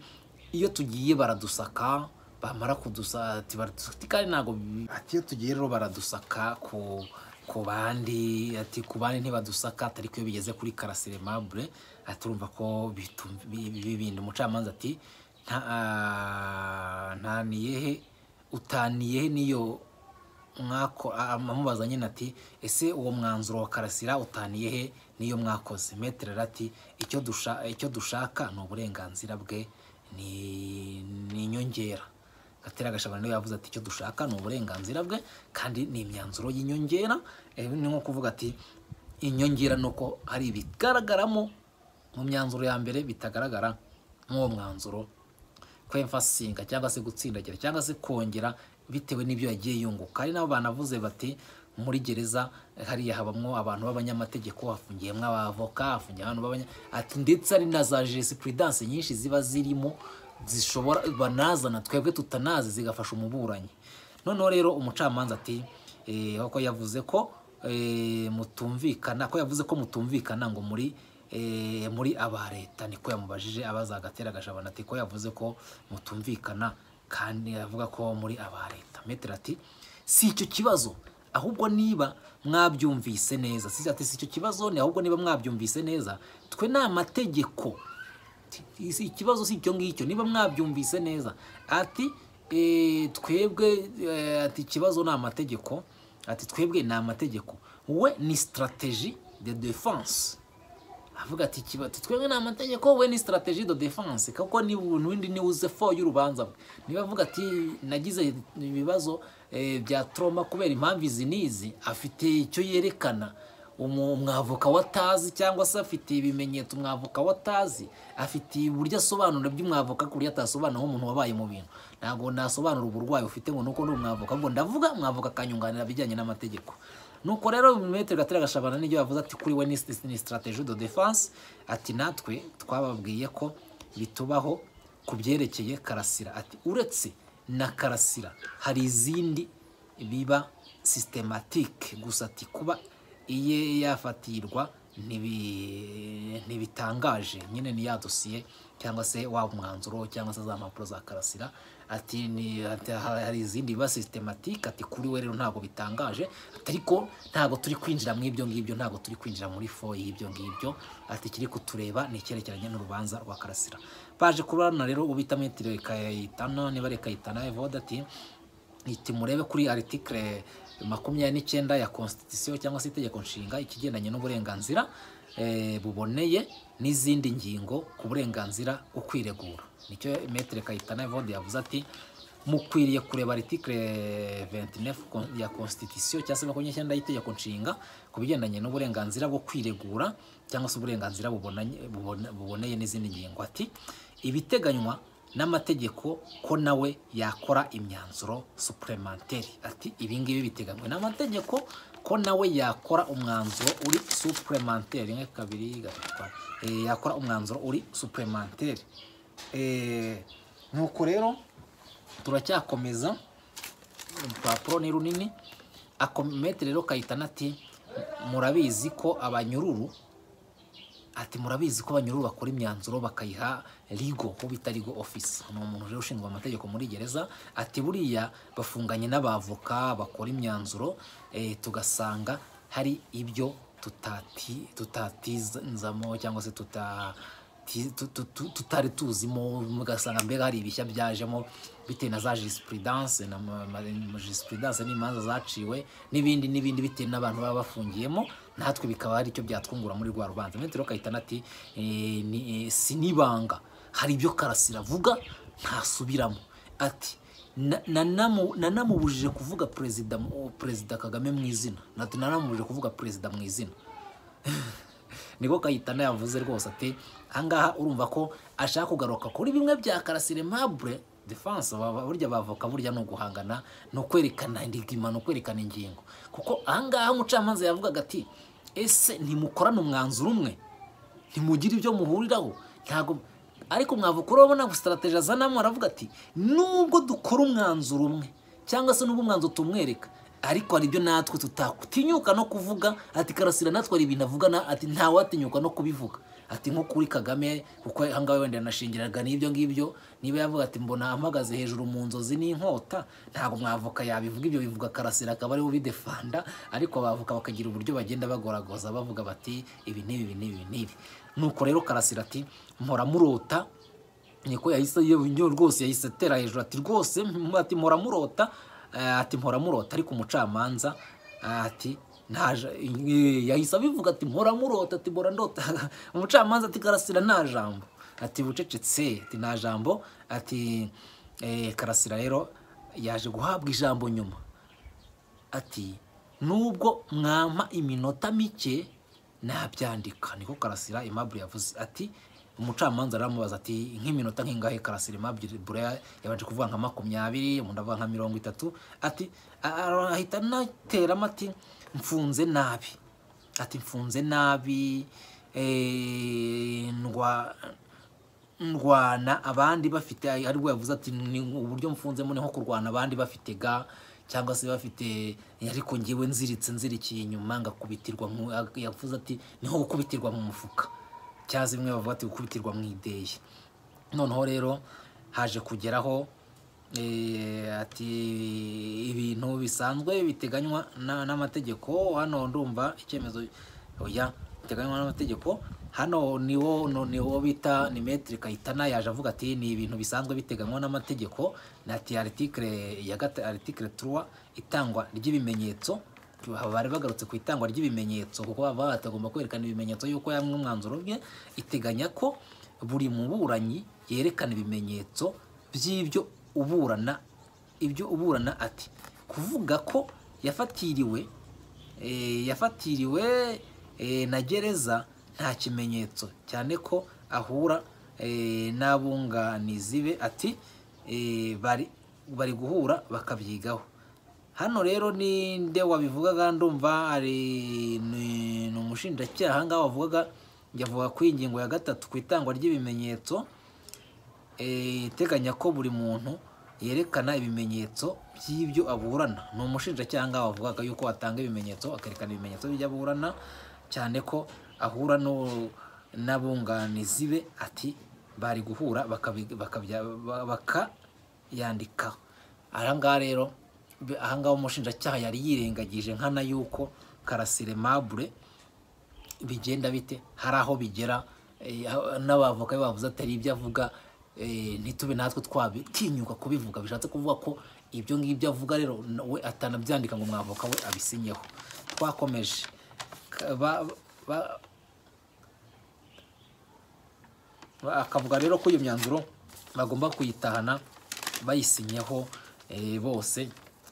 iyo tugiye baradusaka bamara kudusaka ati baradusaka ati kandi ntabwo bi- ati iyo tugiye rero baradusaka ku ku bandi ati ku bandi ntibadusaka ati ariko iyo bigeze kuri karasire mabure ati urumva ko bitu- bi- bi- bibinda umucamanza ati nta ah, nta niyehe utaniyehe niyo mwako a- amubaza nyine ati ese uwo mwanzuro wa karasira utaniye he n'iyo mwakoze metero rero ati icyo dusha icyo dushaka ni uburenganzira bwe ni ni inyongera gatera gashabana niwe yavuze ati icyo dushaka ni uburenganzira bwe kandi ni imyanzuro y'inyongera Eh, ni nko kuvuga ati inyongera ni uko hari ibigaragaramo mu myanzuro ya mbere bitagaragara nk'uwo mwanzuro kwemfasinga cyangwa se gutsindagira cyangwa se kongera bitewe n'ibyo yagiye yunguka hari n'abo banavuze bati muri gereza hariya habamwo abantu b'abanyamategeko hafungiyemo abavoka hafungiye abantu b'abanya ati ndetse hari na za jesipurudanse nyinshi ziba zirimo zishobora banazana twebwe tutanazi zigafasha umuburanyi noneho rero umucamanza ati eh, ko yavuze ko eh, mutumvikana ko yavuze ko mutumvikana ngo muri eh, muri aba leta niko yamubajije abaza agatera agashabana ati ko yavuze ko mutumvikana kandi avuga ko muri aba leta metero ati si icyo kibazo ahubwo niba mwabyumvise neza si ati si icyo kibazo ni ahubwo niba mwabyumvise neza twe ni amategeko Ati, ikibazo si icyo ngicyo niba mwabyumvise neza ati "Eh, twebwe eh, ati ikibazo ni amategeko ati twebwe ni amategeko we ni strategie de defense avuga ati "Ikiba- ati twebwe ni amategeko we ni strategie de defense kuko ni ubuntu windi ni uze fo y'urubanza bwe niba avuga ati nagize ibibazo eh, bya trauma kubera impamvu izi n'izi afite icyo yerekana umu- umwavoka watazi cyangwa se afite ibimenyetso umwavoka watazi afite uburyo asobanura by'umwavoka ku buryo atasobanura nk'umuntu wabaye mu bintu ntabwo nasobanura uburwayi ufite ngo nuko ni umwavoka ahubwo ndavuga umwavoka akanyunganira ibijyanye n'amategeko nuko rero metero gatera gashabana n'ibyo yavuze ati kuri we ni ni strategie de defense ati natwe twababwiye ko bitubaho ku byerekeye karasira ati uretse na karasira hari izindi biba systematique gusa ati kuba iye yafatirwa ntibi- ntibitangaje nyine ni ya dosiye cyangwa se waba umwanzuro cyangwa se za mpapuro za karasira ati ni- ati ha- hari izindi biba systematique ati kuri we rero ntabwo bitangaje Ati, ariko ntabwo turi kwinjira mu ibyo ngibyo ntabwo turi kwinjira muri fo y'ibyo ngibyo ati kiri kutureba ni icyerekeranye n'urubanza rwa karasira baje kubana rero ubita metero ikayitana niba rekayitana evode ati iti murebe kuri aritikire makumyabiri n'icyenda ya konstitusiyo cyangwa se itegeko nshinga ikigendanye n'uburenganzira eh, buboneye n'izindi ngingo ku burenganzira bwo kwiregura nicyo metere kayitana evode yavuze ati mukwiriye kureba article 29 kon- ya constitution cyangwa se makumyabiri n'icyenda y'itegeko nshinga ku bigendanye n'uburenganzira bwo kwiregura cyangwa se uburenganzira bubonanye- bubone- buboneye n'izindi ngingo ati ibiteganywa n'amategeko ko nawe yakora imyanzuro supplementary ati ibi ngibi biteganywa n'amategeko ko nawe yakora umwanzuro uri supplementary rimwe kabiri gatatu kane. Eh, yakora umwanzuro uri supplementary Eh, nuko rero turacyakomeza urupapuro ni runini akometere rero kayitana ati murabizi ko abanyururu ati murabizi ko abanyururu bakora imyanzuro bakayiha ligo ko bita ligo office ni umuntu rero ushinzwe amategeko muri gereza ati buriya bafunganye n'abavoka bakora imyanzuro eh, tugasanga hari ibyo tutati tutatizamo cyangwa se tuta ti- tu- tu- tu- tutari tuzimo mugasanga mbega hari ibishya byajemo bitewe na za jurisprudence na ma- ma- ma- jurisprudence n'imanza zaciwe n'ibindi n'ibindi bitewe n'abantu baba bafungiyemo natwe bikaba ari icyo byatwungura muri rwa rubanza metero kayitana ati eh, ni- eh, si n'ibanga hari ibyo karasira avuga ntasubiramo ati na- na- namu- nanamubujije kuvuga perezida mu- perezida kagame mu izina Na- nanamubujije kuvuga perezida mu izina niko kayitana yavuze rwose ati ahangaha urumva ko ashaka kugaruka kuri bimwe bya karasire mabure defanse burya bavoka burya ni uguhangana ni ukwerekana indigima ni ukwerekana ingingo kuko ahangaha umucamanza yavugaga ati ese ntimukorane umwanzuro umwe ntimugire ibyo muhuriraho ntabwo ariko mwavuka urabona sitarategi azanamo aravuga ati nubwo dukora umwanzuro umwe cyangwa se n'ubwo umwanzuro tumwereka ariko hari ibyo natwe tutatinyuka no kuvuga ati karasira natwe hari ibintu avuga na- ati ntawatinyuka no kubivuga ati nko kuri kagame kuko ahangaha wenda yanashingiraga n'ibyo ngibyo niba yavuga ati mbona mpagaze hejuru mu nzozi n'inkota ntabwo mwavoka yabivuga ibyo bivuga karasira akaba ariwe ubidefanda ariko abavoka bakagira uburyo bagenda bagoragoza bavuga bati ibi n'ibi ibi n'ibi ibi n'ibi nuko rero karasira ati mpora murota niko yahise iyo rwose yahise atera hejuru ati rwose m- ati mpora murota eh, ati mpora murota ariko umucamanza eh, ati nta yahise abivuga ati mpora murota ati mpora ndota umucamanza ati karasira nta jambo ati bucecetse ati nta jambo ati eh, karasira rero yaje guhabwa ijambo nyuma ati nubwo mwampa iminota mike nabyandika niko karasira Aimable yavuze ati umucamanza aramubaza ati nk'iminota nk'ingahe karasira Aimable yabanje kuvuga nka makumyabiri umuntu avuga nka mirongo itatu ati a- a- ahita anateramo ati mfunze nabi ati mfunze nabi eh, ndwa ndwana abandi bafite aribwo yavuze ati ni uburyo mfunzemo ni nko kurwana abandi bafite ga cyangwa se bafite ariko ngewe nziritse nzirikiye inyuma ngakubitirwa mu- yavuze ati ni nko gukubitirwa mu mufuka cyangwa se bimwe bavuga ati gukubitirwa mu ideye noneho rero haje kugeraho eh, ati ibintu bisanzwe biteganywa na- n'amategeko hano ndumva icyemezo oya biteganywa n'amategeko hano niwo no- niwo bita ni metre kayitana yaje avuga ati ni ibintu bisanzwe biteganywa n'amategeko nati article ya gata article 3 itangwa ry'ibimenyetso bari bagarutse ku itangwa ry'ibimenyetso kuko baba batagomba kwerekana ibimenyetso yuko yamwe umwanzuro bwe iteganya ko buri muburanyi yerekana ibimenyetso by'ibyo uburana ibyo uburana ati kuvuga ko yafatiriwe eh, yafatiriwe eh, na gereza nta kimenyetso cyane ko ahura eh, n'abunganizi be ati eh, bari bari guhura bakabyigaho hano rero ni nde wabivugaga ndumva ari ni ni umushinjacyaha ngaho wavugaga yavuga ku ingingo ya gatatu ku itangwa ry'ibimenyetso eh, iteganya ko buri muntu yerekana ibimenyetso by'ibyo aburana ni umushinjacyaha ngaho wavugaga yuko atanga ibimenyetso akerekana ibimenyetso by'ibyo aburana cyane ko ahura no- n'abunganizi be ati bari guhura bakabi- bakabya- ba- bakayandikaho aha ngaha rero be- aha ngaha umushinjacyaha yari yirengagije nkana yuko karasire mabure bigenda bite hari aho bigera eh, aho- n'abavoka be bavuze atari ibyo avuga eh, ntitube natwe twabitinyuka kubivuga bishatse kuvuga ko ibyo ngibyo avuga rero na- we atanabyandika ngo umwavoka we abisinyeho twakomeje Ka- ba- ba- ba- akavuga rero ko iyo myanzuro bagomba kuyitahana bayisinyeho eh, bose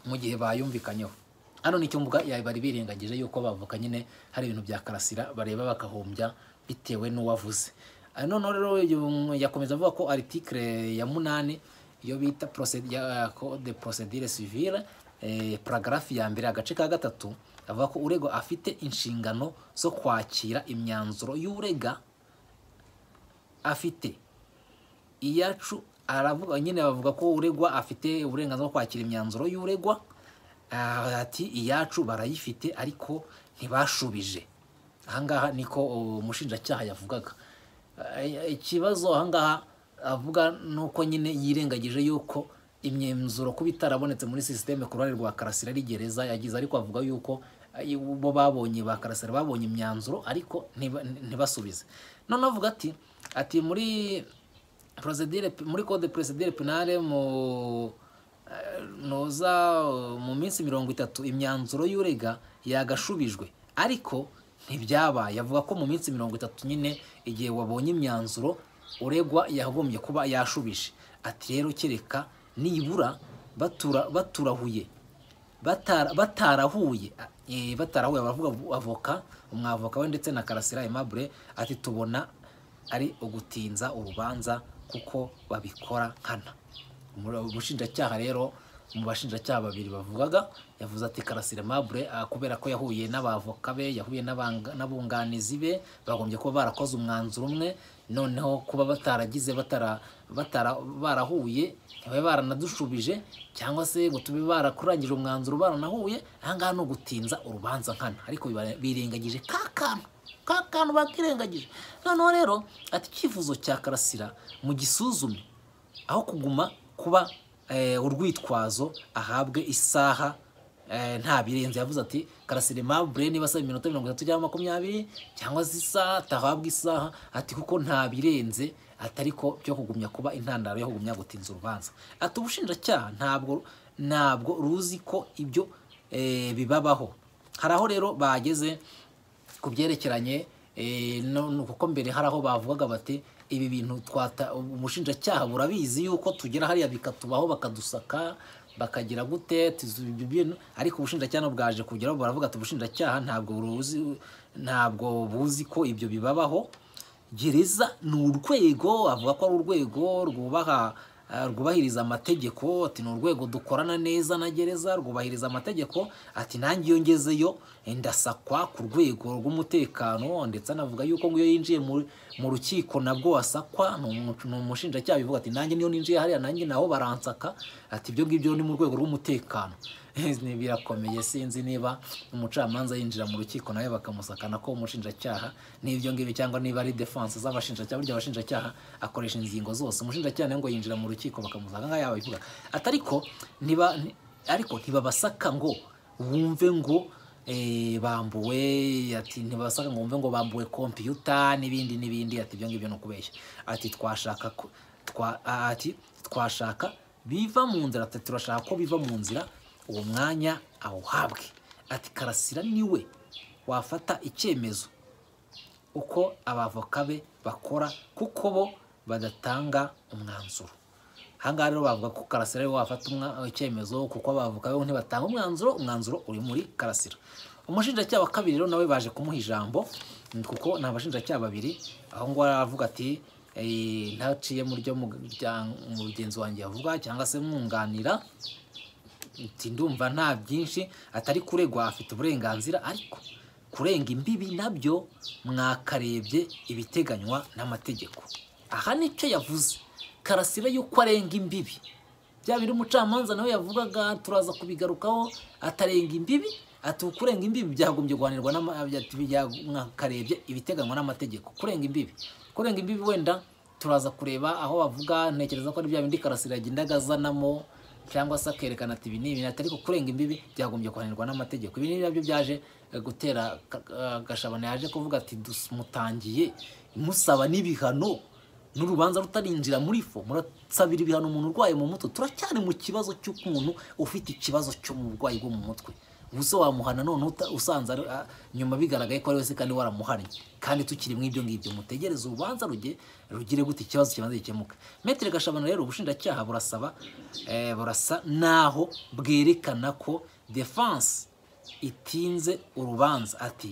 mu gihe bayumvikanyeho hano nicyo mvuga ya- bari birengagije yuko bavuka nyine hari ibintu bya karasira bareba bagahombya bitewe n'uwavuze Ah, noneho rero uyu- yakomeza avuga ko aritikire ya munani iyo bita proced- ya- code de procedure civile eh, paragarafi ya mbere agace ka gatatu avuga ko uregwa afite inshingano zo kwakira imyanzuro y'urega afite iyacu aravuga nyine bavuga ko uregwa afite uburenganzira bwo kwakira imyanzuro y'uregwa Ah, ati iyacu barayifite ariko ntibashubije ahangaha niko uh, umushinjacyaha yavugaga Ah, ikibazo ahangaha avuga ni uko nyine yirengagije yuko imyanzuro kuba itarabonetse muri sisiteme ku ruhande rwa karasira ari gereza yagize ariko avuga yuko ah, bo babonye ba karasira babonye imyanzuro ariko ntiba- ntibasubize noneho avuga ati ati muri procedure muri code procedure penale mu eh, noza eh, mu minsi mirongo itatu imyanzuro y'urega yagashubijwe ariko ntibyabaye avuga ko mu minsi mirongo itatu nyine igihe wabonye imyanzuro uregwa yagombye kuba yashubije ati rero kereka nibura batura baturahuye batara- batarahuye eh, batarahuye baravuga avoka umwavoka we ndetse na karasira aimable ati tubona ari ugutinza urubanza kuko babikora nkana Umura- umushinjacyaha rero mu bashinjacyaha babiri bavugaga yavuze ati karasira aimable ah, kubera ko yahuye n'abavoka be yahuye n'abanga- n'abunganizi be bagombye kuba barakoze umwanzuro umwe noneho kuba bataragize batara batara barahuye ntibabe baranadushubije cyangwa se ngo tube barakurangije umwanzuro baranahuye ahangaha ni ugutinza urubanza nkana ariko biba- birengagije ka kantu ka kantu bakirengagije noneho rero ati icyifuzo cya karasira mu gisuzume aho kuguma kuba eh, urwitwazo ahabwe isaha eh, nta birenze yavuze ati karasire mabure niba asaba iminota mirongo itatu cyangwa makumyabiri cyangwa se isaha atahabwa isaha ati kuko nta birenze ati ariko byo kugumya kuba intandaro yo kugumya gutinza urubanza ati ubushinjacyaha ntabwo ntabwo ruzi ko ibyo eh, bibabaho hari aho rero bageze ku byerekeranye eh, no- no- kuko mbere hari aho bavugaga bati ibi bintu twata umushinjacyaha burabizi yuko tugera hariya bikatubaho bakadusaka bakagira gute tuzi ibyo bintu ariko ubushinjacyaha bwaje kugeraho baravuga ati ubushinjacyaha ntabwo buruzi ntabwo buzi ko ibyo bibabaho gereza ni urwego avuga ko ari urwego rwubaha eh, rwubahiriza amategeko ati ni urwego dukorana neza na gereza rwubahiriza amategeko ati nanjye iyo ngezeyo eh, ndasakwa ku rwego rw'umutekano ndetse anavuga yuko ngo iyo yinjiye mu- mu rukiko nabwo wasakwa ni umu- ni umushinjacyaha bivuga ati nanjye niyo ninjiye hariya nanjye naho baransaka ati ibyo ngibyo ni mu rwego rw'umutekano Ni birakomeye sinzi niba umucamanza yinjira mu rukiko nawe bakamusakana ko umushinjacyaha n'ibyo ngibyo cyangwa niba ari defense z'abashinjacyaha burya abashinjacyaha akoresha ingingo zose umushinjacyaha nawe ngo yinjira mu rukiko bakamusaka nkaho yaba bivuga ati ariko ntiba nti- ariko ntibabasaka ngo wumve ngo eh, bambuwe ati ntibasaka ngo wumve ngo bambuwe kompiyuta n'ibindi n'ibindi ati ibyo ngibyo ni ukubeshya ati twashaka ko- twa- ati twashaka biva mu nzira ati turashaka ko biva mu nzira uwo mwanya awuhabwe ati karasira niwe wafata icyemezo uko abavoka be bakora kuko bo badatanga umwanzuro ahangaha rero bavuga ko karasira ariwe wafata umwa- icyemezo kuko abavoka be ntibatanga umwanzuro umwanzuro uri muri karasira umushinjacyaha wa kabiri rero nawe baje kumuha ijambo mm, kuko ni abashinjacyaha babiri aho ngaho aravuga ati "Eh, ntaciye mu ryo mu bya- mugenzi wanjye yavuga cyangwa se mwunganira ati ndumva nta byinshi atari kuregwa afite uburenganzira ariko kurenga imbibi nabyo mwakarebye ibiteganywa n'amategeko aha nicyo yavuze karasira yuko arenga imbibi bya biri umucamanza nawe yavugaga turaza kubigarukaho atarenga imbibi ati kurenga imbibi byagombye guhanirwa n'ama- ati bya- mwakarebye ibiteganywa n'amategeko kurenga imbibi kurenga imbibi wenda turaza kureba aho bavuga ntekereza ko ari bya bindi karasira yagendaga azanamo cyangwa se akerekana ati ibi ni ibi ati ariko kurenga imbibi byagombye kuhanirwa n'amategeko ibi ni nabyo byaje eh, gutera Ka- eh, gashabana yaje kuvuga ati "Dus- mutangiye musaba n'ibihano n'urubanza rutarinjira muri fo murasabira ibihano umuntu urwaye mu mutwe turacyari mu kibazo cy'ukuntu ufite ikibazo cyo mu burwayi bwo mu mutwe gusa wamuhana none uta- usanze ari- a- nyuma bigaragaye ko ari wese kandi waramuhannye kandi tukiri mu ibyo ngibyo mutegereze urubanza ruge rugire gute ikibazo kibanza gikemuke metero gashabana rero ubushinjacyaha burasaba eh, burasa naho bwerekana ko defense itinze urubanza ati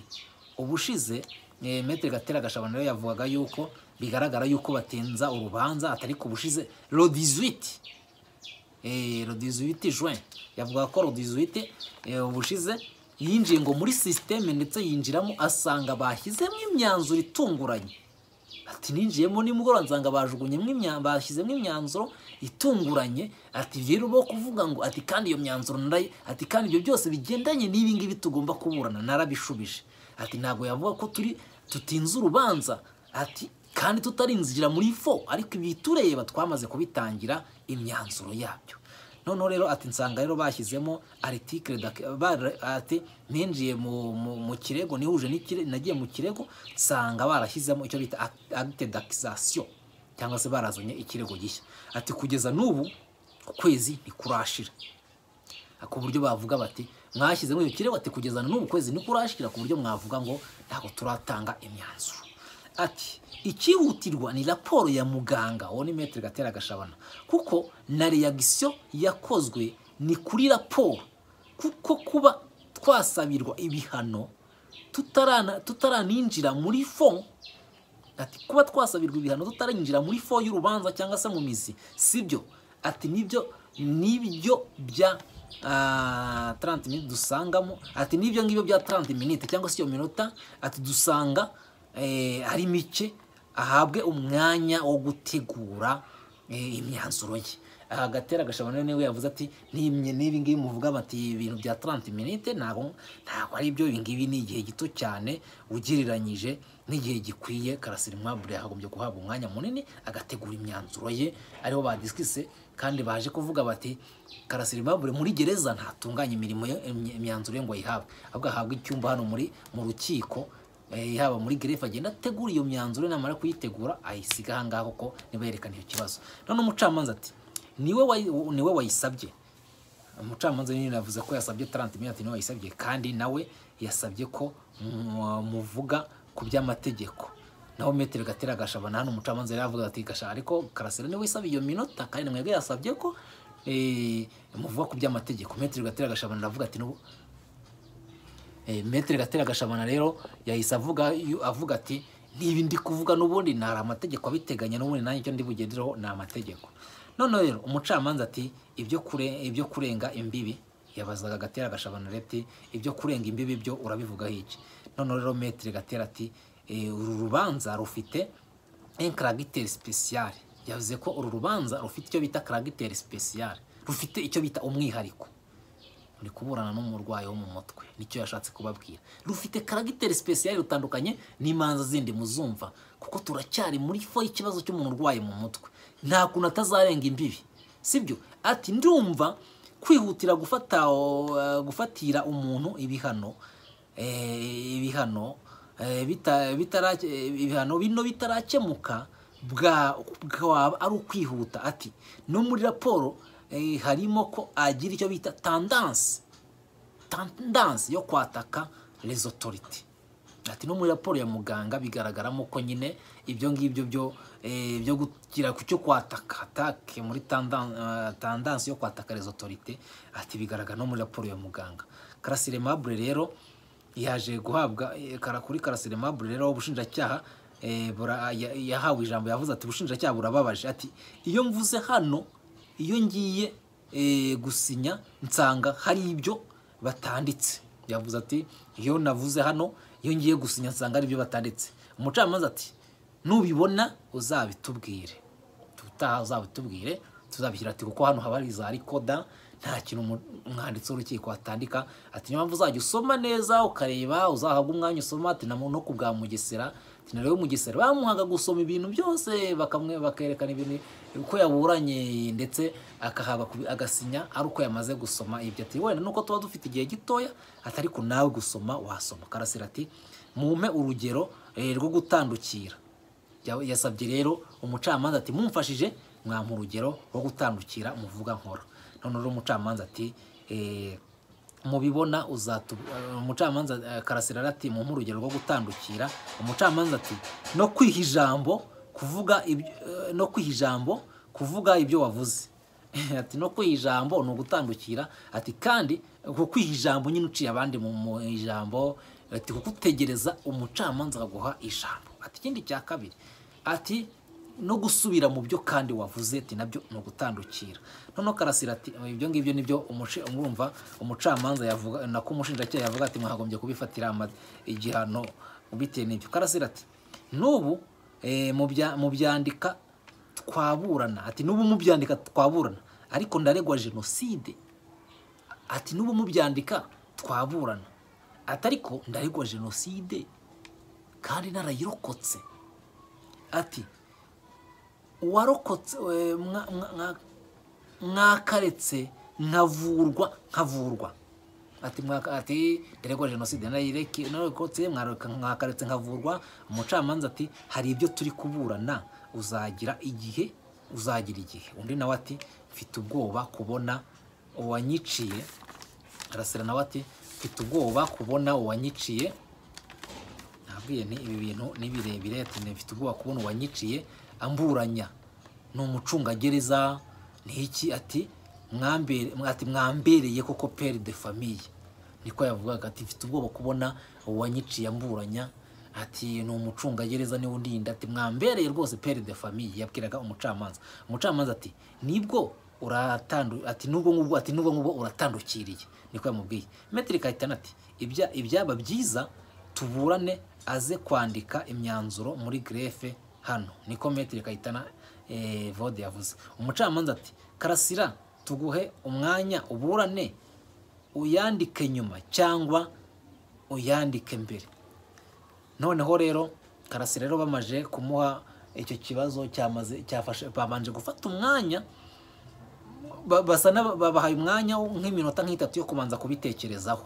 ubushize eh, metero gatera gashabana rero yavugaga yuko bigaragara yuko batinza urubanza atari ku bushize lo 18 Eh, le 18 juin yavuga ko le 18 eh, ubushize yinjiye ngo muri sisiteme ndetse yinjiramo asanga bashyizemo imyanzuro itunguranye ati ninjiyemo nimugoroba nsanga bajugunyemo imya- bashyizemo imyanzuro itunguranye ati rero bo kuvuga ngo ati kandi iyo myanzuro narayi ati kandi ibyo byose bigendanye n'ibi ngibi tugomba kuburana narabishubije ati ntabwo yavuga ko turi tutinze urubanza ati kandi tutarinzira muri fo ariko ibi tureba twamaze kubitangira imyanzuro yabyo noneho rero ati nsanga rero bashyizemo aritikire dak- bara- ati ninjiye mu, mu, mu kirego nihuje n'ikire nagiye mu kirego nsanga barashyizemo icyo bita act- acte d'accusation cyangwa se barazanye ikirego gishya ati kugeza n'ubu ukwezi ntikurashira ku buryo bavuga bati mwashyizemo iyo kirego ati kugeza na n'ubu kwezi ntikurashira ku buryo mwavuga ngo ntabwo turatanga imyanzuro ati icyihutirwa ni raporo ya muganga uwo ni metero gatera gashabana kuko na reyagisiyo yakozwe ni kuri raporo kuko kuba twasabirwa ibihano tutarana- tutaraninjira muri fo ati kuba twasabirwa ibihano tutarinjira muri fo y'urubanza cyangwa se mu mizi sibyo ati nibyo nibyo bya ah, 30 minutes dusangamo ati nibyo ngibyo bya 30 minutes cyangwa se iyo minota ati dusanga eh, ari mike ahabwe umwanya wo gutegura eh, imyanzuro ye aha gatera gashabana niwe yavuze ati "Nimye- n'ibi ngibi muvuga bati ibintu bya 30 minutes ntabwo ntabwo ari byo ibi ngibi ni igihe gito cyane ugereranyije n'igihe gikwiye karasira mwabure yagombye guhabwa umwanya munini agategura imyanzuro ye ariho badisikise kandi baje kuvuga bati karasira mwabure muri gereza ntatunganya imirimo ye- imya- imyanzuro ye ngo ayihabwe ahubwo ahabwe icyumba hano muri mu rukiko eh, haba muri gerefa agenda ategura iyo myanzuro namara kuyitegura ayisiga ahangaha kuko niba yerekana icyo kibazo none umucamanza ati niwe wayi- niwe wayisabye umucamanza nyine yavuze ko yasabye 30 minutes niwe yasabye kandi nawe yasabye ko mu- muvuga ku by'amategeko naho metero gatera gashabana hano umucamanza yari avuga ati gasha ariko karasira niwe yasabye iyo minota kandi mwebwe yasabye ko eh, muvuga ku by'amategeko metero gatera gashabana aravuga ati nubu Eh, Maître Gatera Gashabana rero yahise avuga yu- avuga ati niba ndi kuvuga n'ubundi nari amategeko abiteganya n'ubundi nanjye icyo ndi bugendereho ni amategeko noneho rero umucamanza ati ibyo kure ibyo kurenga imbibi yabazaga Gatera Gashabana rero ati ibyo kurenga imbibi byo urabivugaho iki noneho rero Maître Gatera ati "Eh, uru rubanza rufite inkaragiteri sipesiyare yavuze ko uru rubanza rufite icyo bita karagiteri sipesiyare rufite icyo bita umwihariko uri kuburana n'umurwayi wo mu mutwe nicyo yashatse kubabwira rufite karagiteri sipesiyare rutandukanye n'imanza zindi muzumva kuko turacyari muri fo y'ikibazo cy'umuntu urwaye mu mutwe nta kuntu atazarenga imbibi sibyo ati ndumva kwihutira gufata eh, gufatira umuntu ibihano eh, ibihano Eh, bita- bitara- eh, ibihano bino bitarakemuka bwa- bwaba ari ukwihuta ati no muri raporo eh, harimo ko agira icyo bita tandanse tandanse yo kwataka les autorités ati no muri raporo ya muganga bigaragaramo ko nyine ibyo ngibyo byo eh, byo kugira ku cyo kwataka atake muri tandan- eh, tandanse yo kwataka les autorités ati bigaragara no muri raporo ya muganga karasire mabure rero yaje guhabwa eh, kara kuri karasire mabure rero ubushinjacyaha eh, bura- ya- yahawe ijambo yavuze ati ubushinjacyaha burababaje ati iyo mvuze hano iyo ngiye eh, gusinya nsanga hari ibyo batanditse yavuze ati iyo navuze hano iyo ngiye gusinya nsanga ari ibyo batanditse umucamanza ati nubibona uzabitubwire tutaha uzabitubwire tuzabishyira ati kuko hano haba hari za rikoda nta kintu umu- umwanditsi w'urukiko atandika ati niyo mpamvu uzajya usoma neza ukareba uzahabwa umwanya usoma ati na mu- no ku bwa mugesera ati na rero mugesera bamuhaga gusoma ibintu byose bakamwe bakerekana ibintu uko yaburanye ndetse akahabwa kubi- agasinya ari uko yamaze gusoma ibyo ati wenda nuko tuba dufite igihe gitoya atari ko nawe gusoma wasoma karasira ati mumpe urugero eh, rwo gutandukira Yawe- yasabye rero umucamanza ati mumfashije mwampa urugero rwo gutandukira muvuga nkora none rero umucamanza ati "Eh, mubibona uzatu eh, umucamanza eh, karasira ati mu urugero rwo gutandukira umucamanza ati no kwiha ijambo kuvuga ibyo- eh, no kwiha ijambo kuvuga ibyo wavuze ati no kwiha ijambo ni ugutandukira ati kandi ku kwiha ijambo nyine uciye abandi mu mu ijambo ati kugutegereza umucamanza akaguha ijambo ati ikindi cya kabiri ati no gusubira mu byo kandi wavuze ati nabyo ni ugutandukira noneho karasira ati ibyo ngibyo nibyo umuci- umwumva umucamanza yavuga nako umushinjacyaha yavuga ati mwagombye kubifatira ama- igihano bitewe n'ibyo karasira ati n'ubu eh, mu bya- mu byandika twaburana ati n'ubu mu byandika twaburana ariko ndaregwa jenoside ati n'ubu mu byandika twaburana ati ariko ndaregwa jenoside kandi narayirokotse ati uwarokotse eh, mwa- mwa- mwa- mwakaretse nkavurwa nkavurwa ati mwaka ati ndaregwa jenoside narayireke narokotse mwareka mwakaretse nkavurwa umucamanza ati hari ibyo turi kuburana uzagira igihe uzagira igihe undi nawe ati mfite ubwoba kubona uwanyiciye arasira nawe ati mfite ubwoba kubona uwanyiciye nabwiye nti ibi bintu ni birebire ati mfite ubwoba kubona uwanyiciye amburanya ni umucungagereza ni iki ati "Mwambere- ati mwambereye koko pere de famiye niko yavugaga ati mfite ubwoba kubona uwanyiciye amburanya ati ni umucungagereza niwe undinda ati mwambereye rwose pere de famiye yabwiraga umucamanza umucamanza ati nibwo uratandu ati nubwo ngubwo ati nubwo ngubwo uratandukiriye niko yamubwiye metri kahitana ati "Ibya- ibyaba byiza tuburane aze kwandika imyanzuro muri grefe hano niko metire kayitana eh, vode yavuze umucamanza ati karasira tuguhe umwanya uburane uyandike nyuma cyangwa uyandike mbere noneho rero karasira rero bamaje kumuha icyo kibazo cyamaze cyafashe babanje gufata umwanya ba- basa n'aba- babahaye umwanya wo nk'iminota nk'itatu yo kubanza kubitekerezaho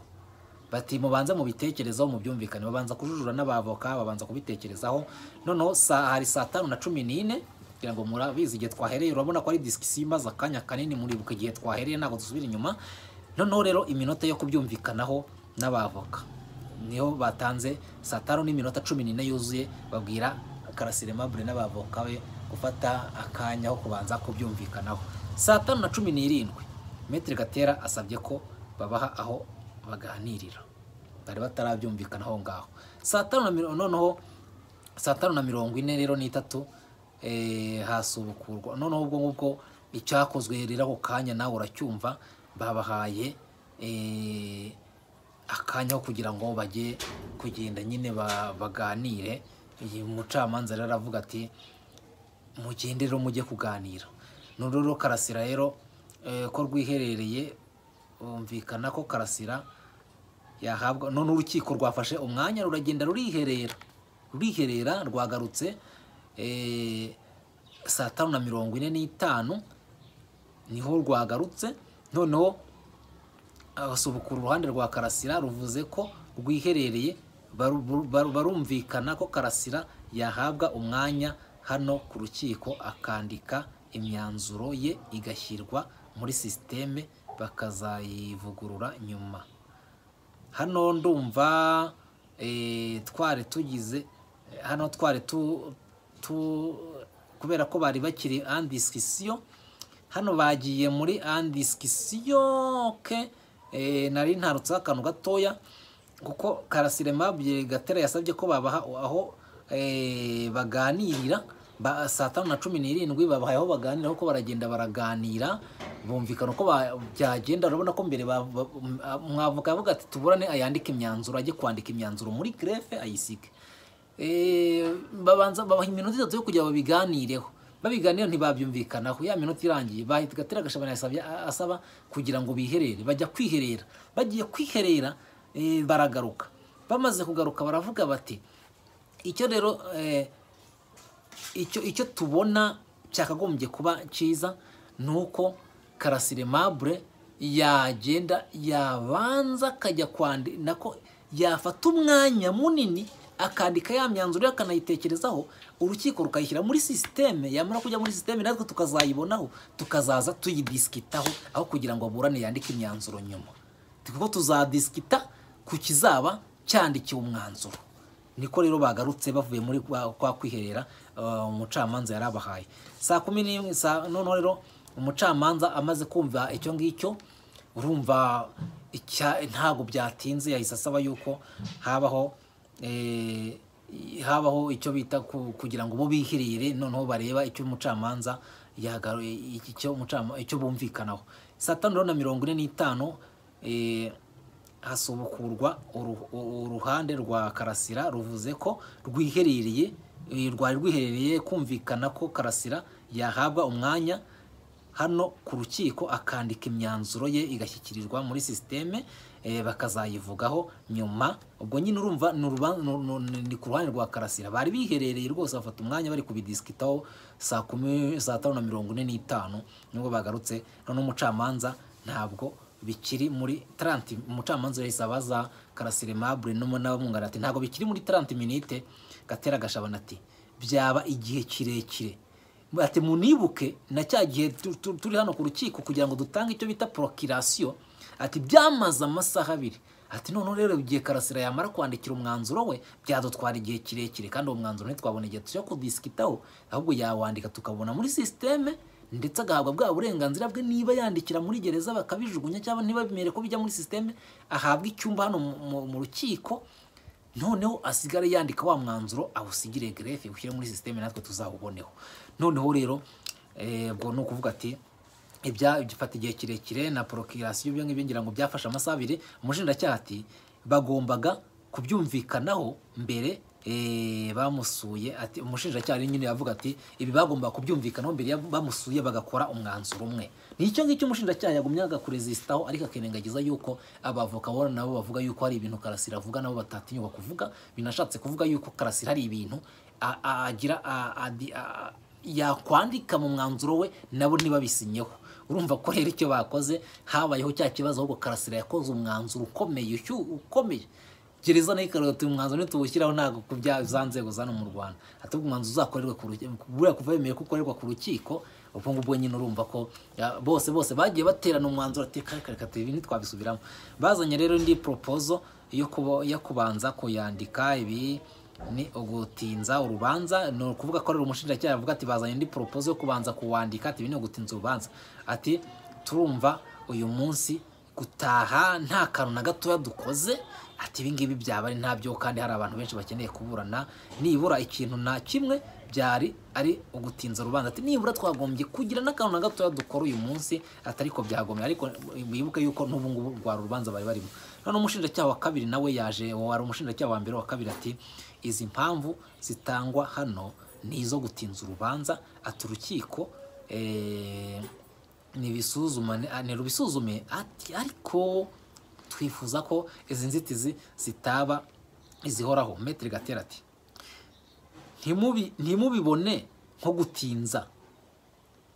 bati mubanze mubitekerezaho mubyumvikane babanza kujujura n'abavoka babanza kubitekerezaho noneho sa- hari saa tanu na cumi n'ine kugira ngo murabizi igihe twahereye urabona ko ari disikisiyo imaze akanya kanini muribuka igihe twahereye ntabwo dusubira inyuma noneho rero iminota yo kubyumvikanaho n'abavoka niho batanze saa tanu n'iminota cumi n'ine yuzuye babwira karasire mabure n'abavoka be gufata akanya ho kubanza kubyumvikanaho saa tanu na cumi n'irindwi metire gatera asabye ko babaha aho baganirira bari batarabyumvikana aho ngaho saa tanu na mirongo noneho saa tanu na mirongo ine rero n'itatu eh, hasubukurwa noneho ubwo ngubwo icyakozwe rero ako kanya nawe uracyumva babahaye eh, akanya ho kugira ngo bajye kugenda nyine ba- baganire uyu mucamanza rero aravuga ati mugende rero mujye kuganira noneho rero karasira rero eh, ko rwiherereye bumvikana ko karasira yahabwa none urukiko rwafashe umwanya ruragenda ruriherera ruriherera rwagarutse eh, saa tanu na mirongo ine n'itanu niho rwagarutse noneho abasubukura uruhande rwa karasira ruvuze ko rwiherereye baru- baru- baru- barumvikana ko karasira yahabwa umwanya hano ku rukiko akandika imyanzuro ye igashyirwa muri sisiteme bakazayivugurura nyuma hano ndumva eh, twari tugize hano twari tu, tu kubera ko bari bakiri andisikisiyo hano bagiye muri andisikisiyo ke eh, nari ntarutseho akantu gatoya kuko karasire mabye gatera yasabye ko babaha aho eh, baganirira ba, saa tanu na cumi n'irindwi babahaye aho baganirira kuko baragenda baraganira bumvikana uko ba- byagenda urabona ko mbere ba- ba- m- a- umwavoka yavuga ati tuburane ayandike imyanzuro ajye kwandika imyanzuro muri grefe ayisige Eh, babanza babaha iminota itatu yo kugira ngo babiganireho babiganira ntibabyumvikanaho ya minota irangiye bahita gatera gashabana yasabye asaba kugira ngo biherere bajya kwiherera bagiye kwiherera eh, baragaruka bamaze kugaruka baravuga bati icyo rero eh, icyo icyo tubona cyakagombye kuba cyiza ni uko karasire mabure yagenda yabanza akajya kwandi nako yafata umwanya munini akandika ya myanzuro ye akanayitekerezaho urukiko rukayishyira muri sisiteme yamara kujya muri sisiteme natwe tukazayibonaho tukazaza tuyidisikitaho aho kugira ngo aburane yandike imyanzuro nyuma kuko tuzadisikita ku kizaba cyandikiwe umwanzuro niko rero bagarutse bavuye muri kwa kwa kwiherera uh, umucamanza yarabahaye saa kumi n'imwe saa noneho rero umucamanza amaze kumva icyo ngicyo urumva icya- ntabwo byatinze yahise asaba yuko habaho eh, habaho icyo bita ku- kugira ngo bo bihirire noneho bareba icyo umucamanza yagaruye icyo umucama- icyo bumvikanaho saa tanu rero na mirongo ine n'itanu eh, hasubukurwa uru- u- uruhande rwa karasira ruvuze ko rwiherereye eh, rwari rwiherereye kumvikana ko karasira yahabwa umwanya hano ku rukiko akandika imyanzuro ye igashyikirizwa muri sisiteme eh, bakazayivugaho nyuma ubwo nyine urumva ni uruba- ni- ni- ni ku ruhande rwa karasira bari biherereye rwose bafata umwanya bari kubidisikitaho saa kumi saa tanu na mirongo ine n'itanu nibwo bagarutse none umucamanza ntabwo bikiri muri 30 umucamanza yahise abaza karasire mabure n'umu n'abamwunganira ati ntabwo bikiri muri 30 minute gatera gashabana ati byaba igihe kirekire ati munibuke na cya gihe tu- tu- turi hano ku rukiko kugira ngo dutange icyo bita prokirasiyo ati byamaze amasaha abiri ati noneho rero igihe karasira yamara kwandikira umwanzuro we byadutwara igihe kirekire kandi uwo mwanzuro ntitwabona igihe cyo kudisikitaho ahubwo yawandika tukabona muri sisiteme ndetse agahabwa bwa burenganzira bwe niba yandikira muri gereza bakabijugunya cyangwa ntibabimere ko bijya muri sisiteme ahabwa icyumba hano mu- mu- mu rukiko noneho asigare yandika wa mwanzuro awusigire gerefe ushyire muri sisiteme natwe tuzawuboneho noneho rero eh, ubwo ni ukuvuga ati ibya gifata igihe kirekire na porokirasiyo ibyo ngibyo ngira ngo byafashe amasaha abiri umushinjacyaha ati bagombaga kubyumvikanaho mbere eh, bamusuye ati umushinjacyaha rero nyine yavuga ati ibi bagombaga kubyumvikanaho mbere ya- bamusuye bagakora umwanzuro umwe nicyo ngicyo umushinjacyaha yagumye agakurezisitaho ariko akirengagiza yuko abavoka bo nabo bavuga yuko hari ibintu karasira avuga nabo batatinyuka kuvuga binashatse kuvuga yuko karasira hari ibintu a- a- agira a- adi- a- yakwandika mu mwanzuro we nabo ntibabisinyeho urumva ko rero icyo bakoze habayeho cya kibazo ahubwo karasira yakoze umwanzuro ukomeye ushyuye ukomeye gereza nayo ikarota uyu mwanzuro ntituwushyiraho ntabwo ku bya za nzego zano mu rwanda atubwo umwanzuro uzakorerwa ku rukiko buriya kuva bemeye ko ukorerwa ku rukiko ubwo ngubwo nyine urumva ko ya, bose bose bagiye baterana umwanzuro ati reka reka ibi ntitwabisubiramo bazanye rero indi propozo yo kuba- yo kubanza kuyandika ibi ni ugutinza urubanza ni ukuvuga ko ari umushinjacyaha avuga ati bazanye indi poropozo yo kubanza kuwandika ati ibi ni ugutinza urubanza ati turumva uyu munsi gutaha nta kantu na gatoya dukoze ati ibi ngibi byaba ari ntabyo kandi hari abantu benshi bakeneye kuburana nibura ikintu na kimwe byari ari ugutinza urubanza ati nibura twagombye kugira n'akantu na gatoya dukora uyu munsi atari ko byagombye ariko wibuke yuko n'ubu ngubu rwari urubanza bari barimo none umushinjacyaha wa kabiri nawe yaje uwo wari umushinjacyaha wa mbere wa kabiri ati izi mpamvu zitangwa hano ni izo gutinza urubanza ati urukiko eh, nibisuzumane- ah, nirubisuzume ati ariko twifuza ko izi nzitizi zitaba izihoraho metero gatera ati "Ntimubi- ntimubibone nko gutinza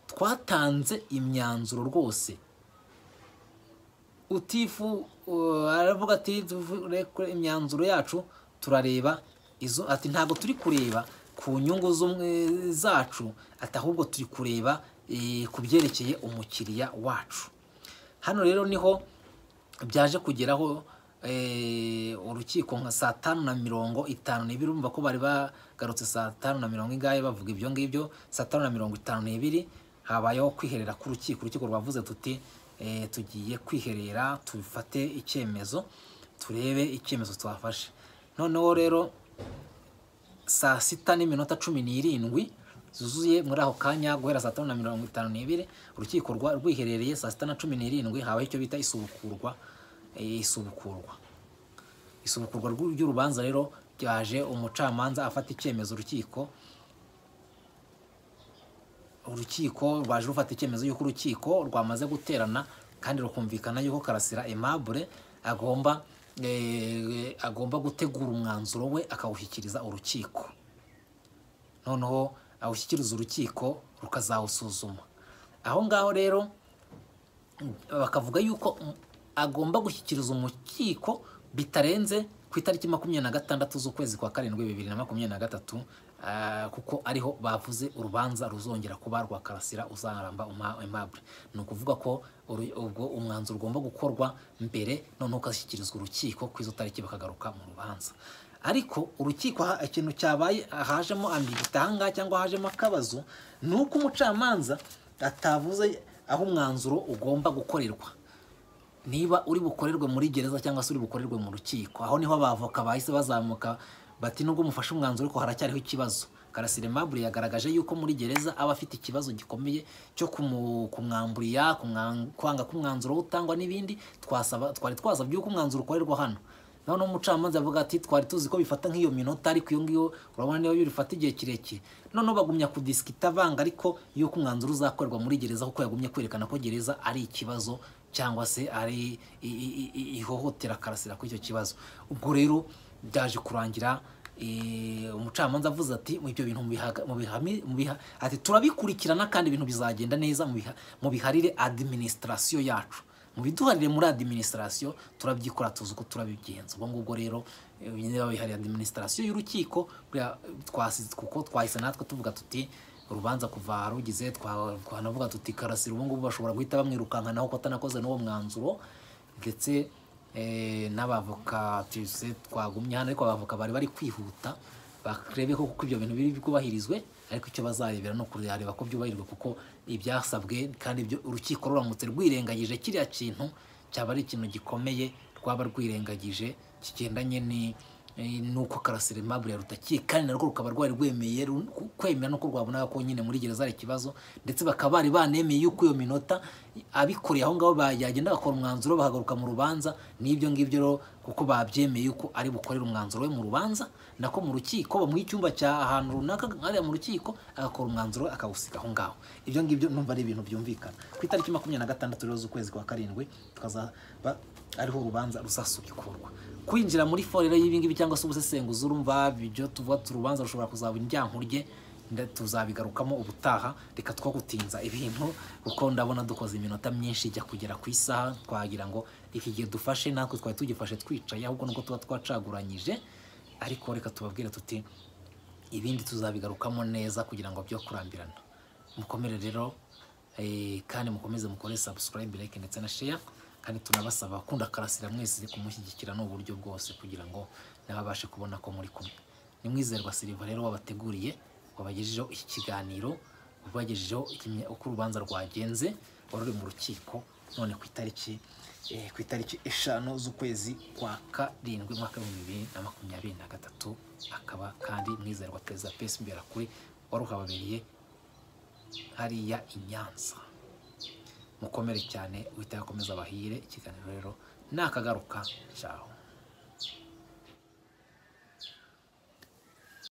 twatanze imyanzuro rwose utifu uh, aravuga ati "Tuvure kure imyanzuro yacu turareba izo ati ntabwo turi kureba ku nyungu z'umwe zacu ati ahubwo turi kureba eh, ku byerekeye umukiriya wacu hano rero niho byaje kugeraho eh, urukiko nka saa tanu na mirongo itanu n'ibiri urumva ko bari bagarutse saa tanu na mirongo ingahe bavuga ibyo ngibyo saa tanu na mirongo itanu n'ibiri habayeho kwiherera k'urukiko urukiko rwavuze tuti eh, tugiye kwiherera tufate icyemezo turebe icyemezo twafashe noneho rero saa sita n'iminota cumi n'irindwi zuzuye muri ako kanya guhera saa tanu na mirongo itanu n'ibiri urukiko rwa- rwiherereye saa sita na cumi n'irindwi habaho icyo bita isubukurwa eh, isubukurwa isubukurwa rw'u- ry'urubanza rero ryaje umucamanza afata icyemezo urukiko urukiko rwaje rufata icyemezo y'uko urukiko rwamaze guterana kandi rukumvikana y'uko karasira aimable agomba eh, agomba gutegura umwanzuro we akawushyikiriza urukiko noneho awushyikiriza urukiko rukazawusuzuma aho ngaho rero bakavuga yuko agomba gushyikiriza umukiko bitarenze ku itariki makumyabiri na gatandatu z'ukwezi kwa karindwi bibiri na makumyabiri na gatatu ah, kuko ariho bavuze urubanza ruzongera kuba rwa karasira uzaramba uma- aimable ni ukuvuga ko uru- ubwo umwanzuro ugomba gukorwa mbere noneho ukashyikirizwa urukiko ku izo tariki bakagaruka mu rubanza ariko urukiko ha- ikintu cyabaye hajemo ambigitanga cyangwa hajemo akabazo ni uko umucamanza atavuze aho umwanzuro ugomba gukorerwa niba uri bukorerwe muri gereza cyangwa se uri bukorerwe mu rukiko aho niho abavoka bahise bazamuka bati nubwo mufashe umwanzuro ariko haracyariho ikibazo karasire mabure yagaragaje yuko muri gereza aba afite ikibazo gikomeye cyo kumu- kumwamburira kumwa- kwanga k'umwanzuro utangwa n'ibindi twasaba twari twaza by'uko umwanzuro ukorerwa hano noneho umucamanza yavuga ati twari tuzi ko bifata nk'iyo minota ariko iyo ngiyo urabona niba bifata igihe kirekire noneho bagumya kudisikita banga ariko yuko umwanzuro uzakorerwa muri gereza kuko yagumye kwerekana ko gereza ari ikibazo cyangwa se ari i- i- i- i- ihohotera karasira kuri icyo kibazo ubwo rero byaje kurangira eh, umucamanza avuze ati ibyo bintu mubihaga- mubihami- mubiha- ati turabikurikirana kandi ibintu bizagenda neza mubiha- mubiharire administration yacu mu biduharire muri administration turabyikora tuzi uko turabigenza ubwo ngubwo rero eh, niba bihariye administration y'urukiko buriya, twasi- kuko twahise natwe tuvuga tuti urubanza kuva rugize twa- twanavuga tuti karasira ubu ngubu bashobora guhita bamwirukankanaho ko atanakoze n'uwo mwanzuro ndetse eh, n'abavoka tuse twagumye hano ariko abavoka bari bari kwihuta barebe ko kuko ibyo bintu biri bwubahirizwe ariko icyo bazarebera no kureba ko byubahirijwe kuko ibyasabwe kandi ibyo urukiko ruramutse rwirengagije kiriya kintu cyaba ari ikintu gikomeye rwaba rwirengagije kigendanye ni eh, nuko karasire mabure ya rutakiye kandi narwo rukaba rwari rwemeye ru- ku- kwemera nuko rwabonaga ko nyine muri gereza ari ikibazo ndetse bakaba bari banemeye yuko iyo minota abikoreye aho ngaho ba- yagenda bakora umwanzuro bahagaruka mu rubanza n'ibyo ngibyo rero kuko babyemeye yuko ari bukorere umwanzuro we mu rubanza nako mu rukiko bamuha icyumba cya ahantu runaka hariya mu rukiko agakora umwanzuro we akawusiga aho ngaho ibyo ngibyo numva ari ibintu byumvikana ku itariki makumyabiri na gatandatu rero z'ukwezi kwa karindwi tukazaba ariho urubanza ruzasubikurwa kwinjira muri forero y'ibingibi cyangwa se ubusesenguzi urumva ibyo tuvuga tu- urubanza rushobora kuzaba indyankurye nda- tuzabigarukamo ubutaha reka two gutinza ibintu kuko ndabona dukoze iminota myinshi ijya kugera ku isaha twagira ngo iki gihe dufashe natwe twari tugifashe twicaye ahubwo nuko tuba twacaguranyije ariko reka tubabwire tuti ibindi tuzabigarukamo neza kugira ngo byo kurambirana mukomere rero eh, kandi mukomeze mukore subscribe like ndetse na share kandi tunabasaba kunda karasira mwese kumushyigikira n'uburyo bwose kugira ngo nababashe kubona ko muri kumwe ni mwizerwa Silva rero wabateguriye wabagejejeho iki kiganiro wabagejejeho ikimya- uko urubanza rwagenze wari uri mu rukiko none ku itariki eh, ku itariki eshanu z'ukwezi kwa karindwi umwaka w'ibihumbi bibiri na makumyabiri na gatatu akaba kandi mwizerwa perezida pesi imbere kuri wari uhababereye hariya i Nyanza mukomere cyane wita akomeza abahire ikiganiro rero nakagaruka cyaho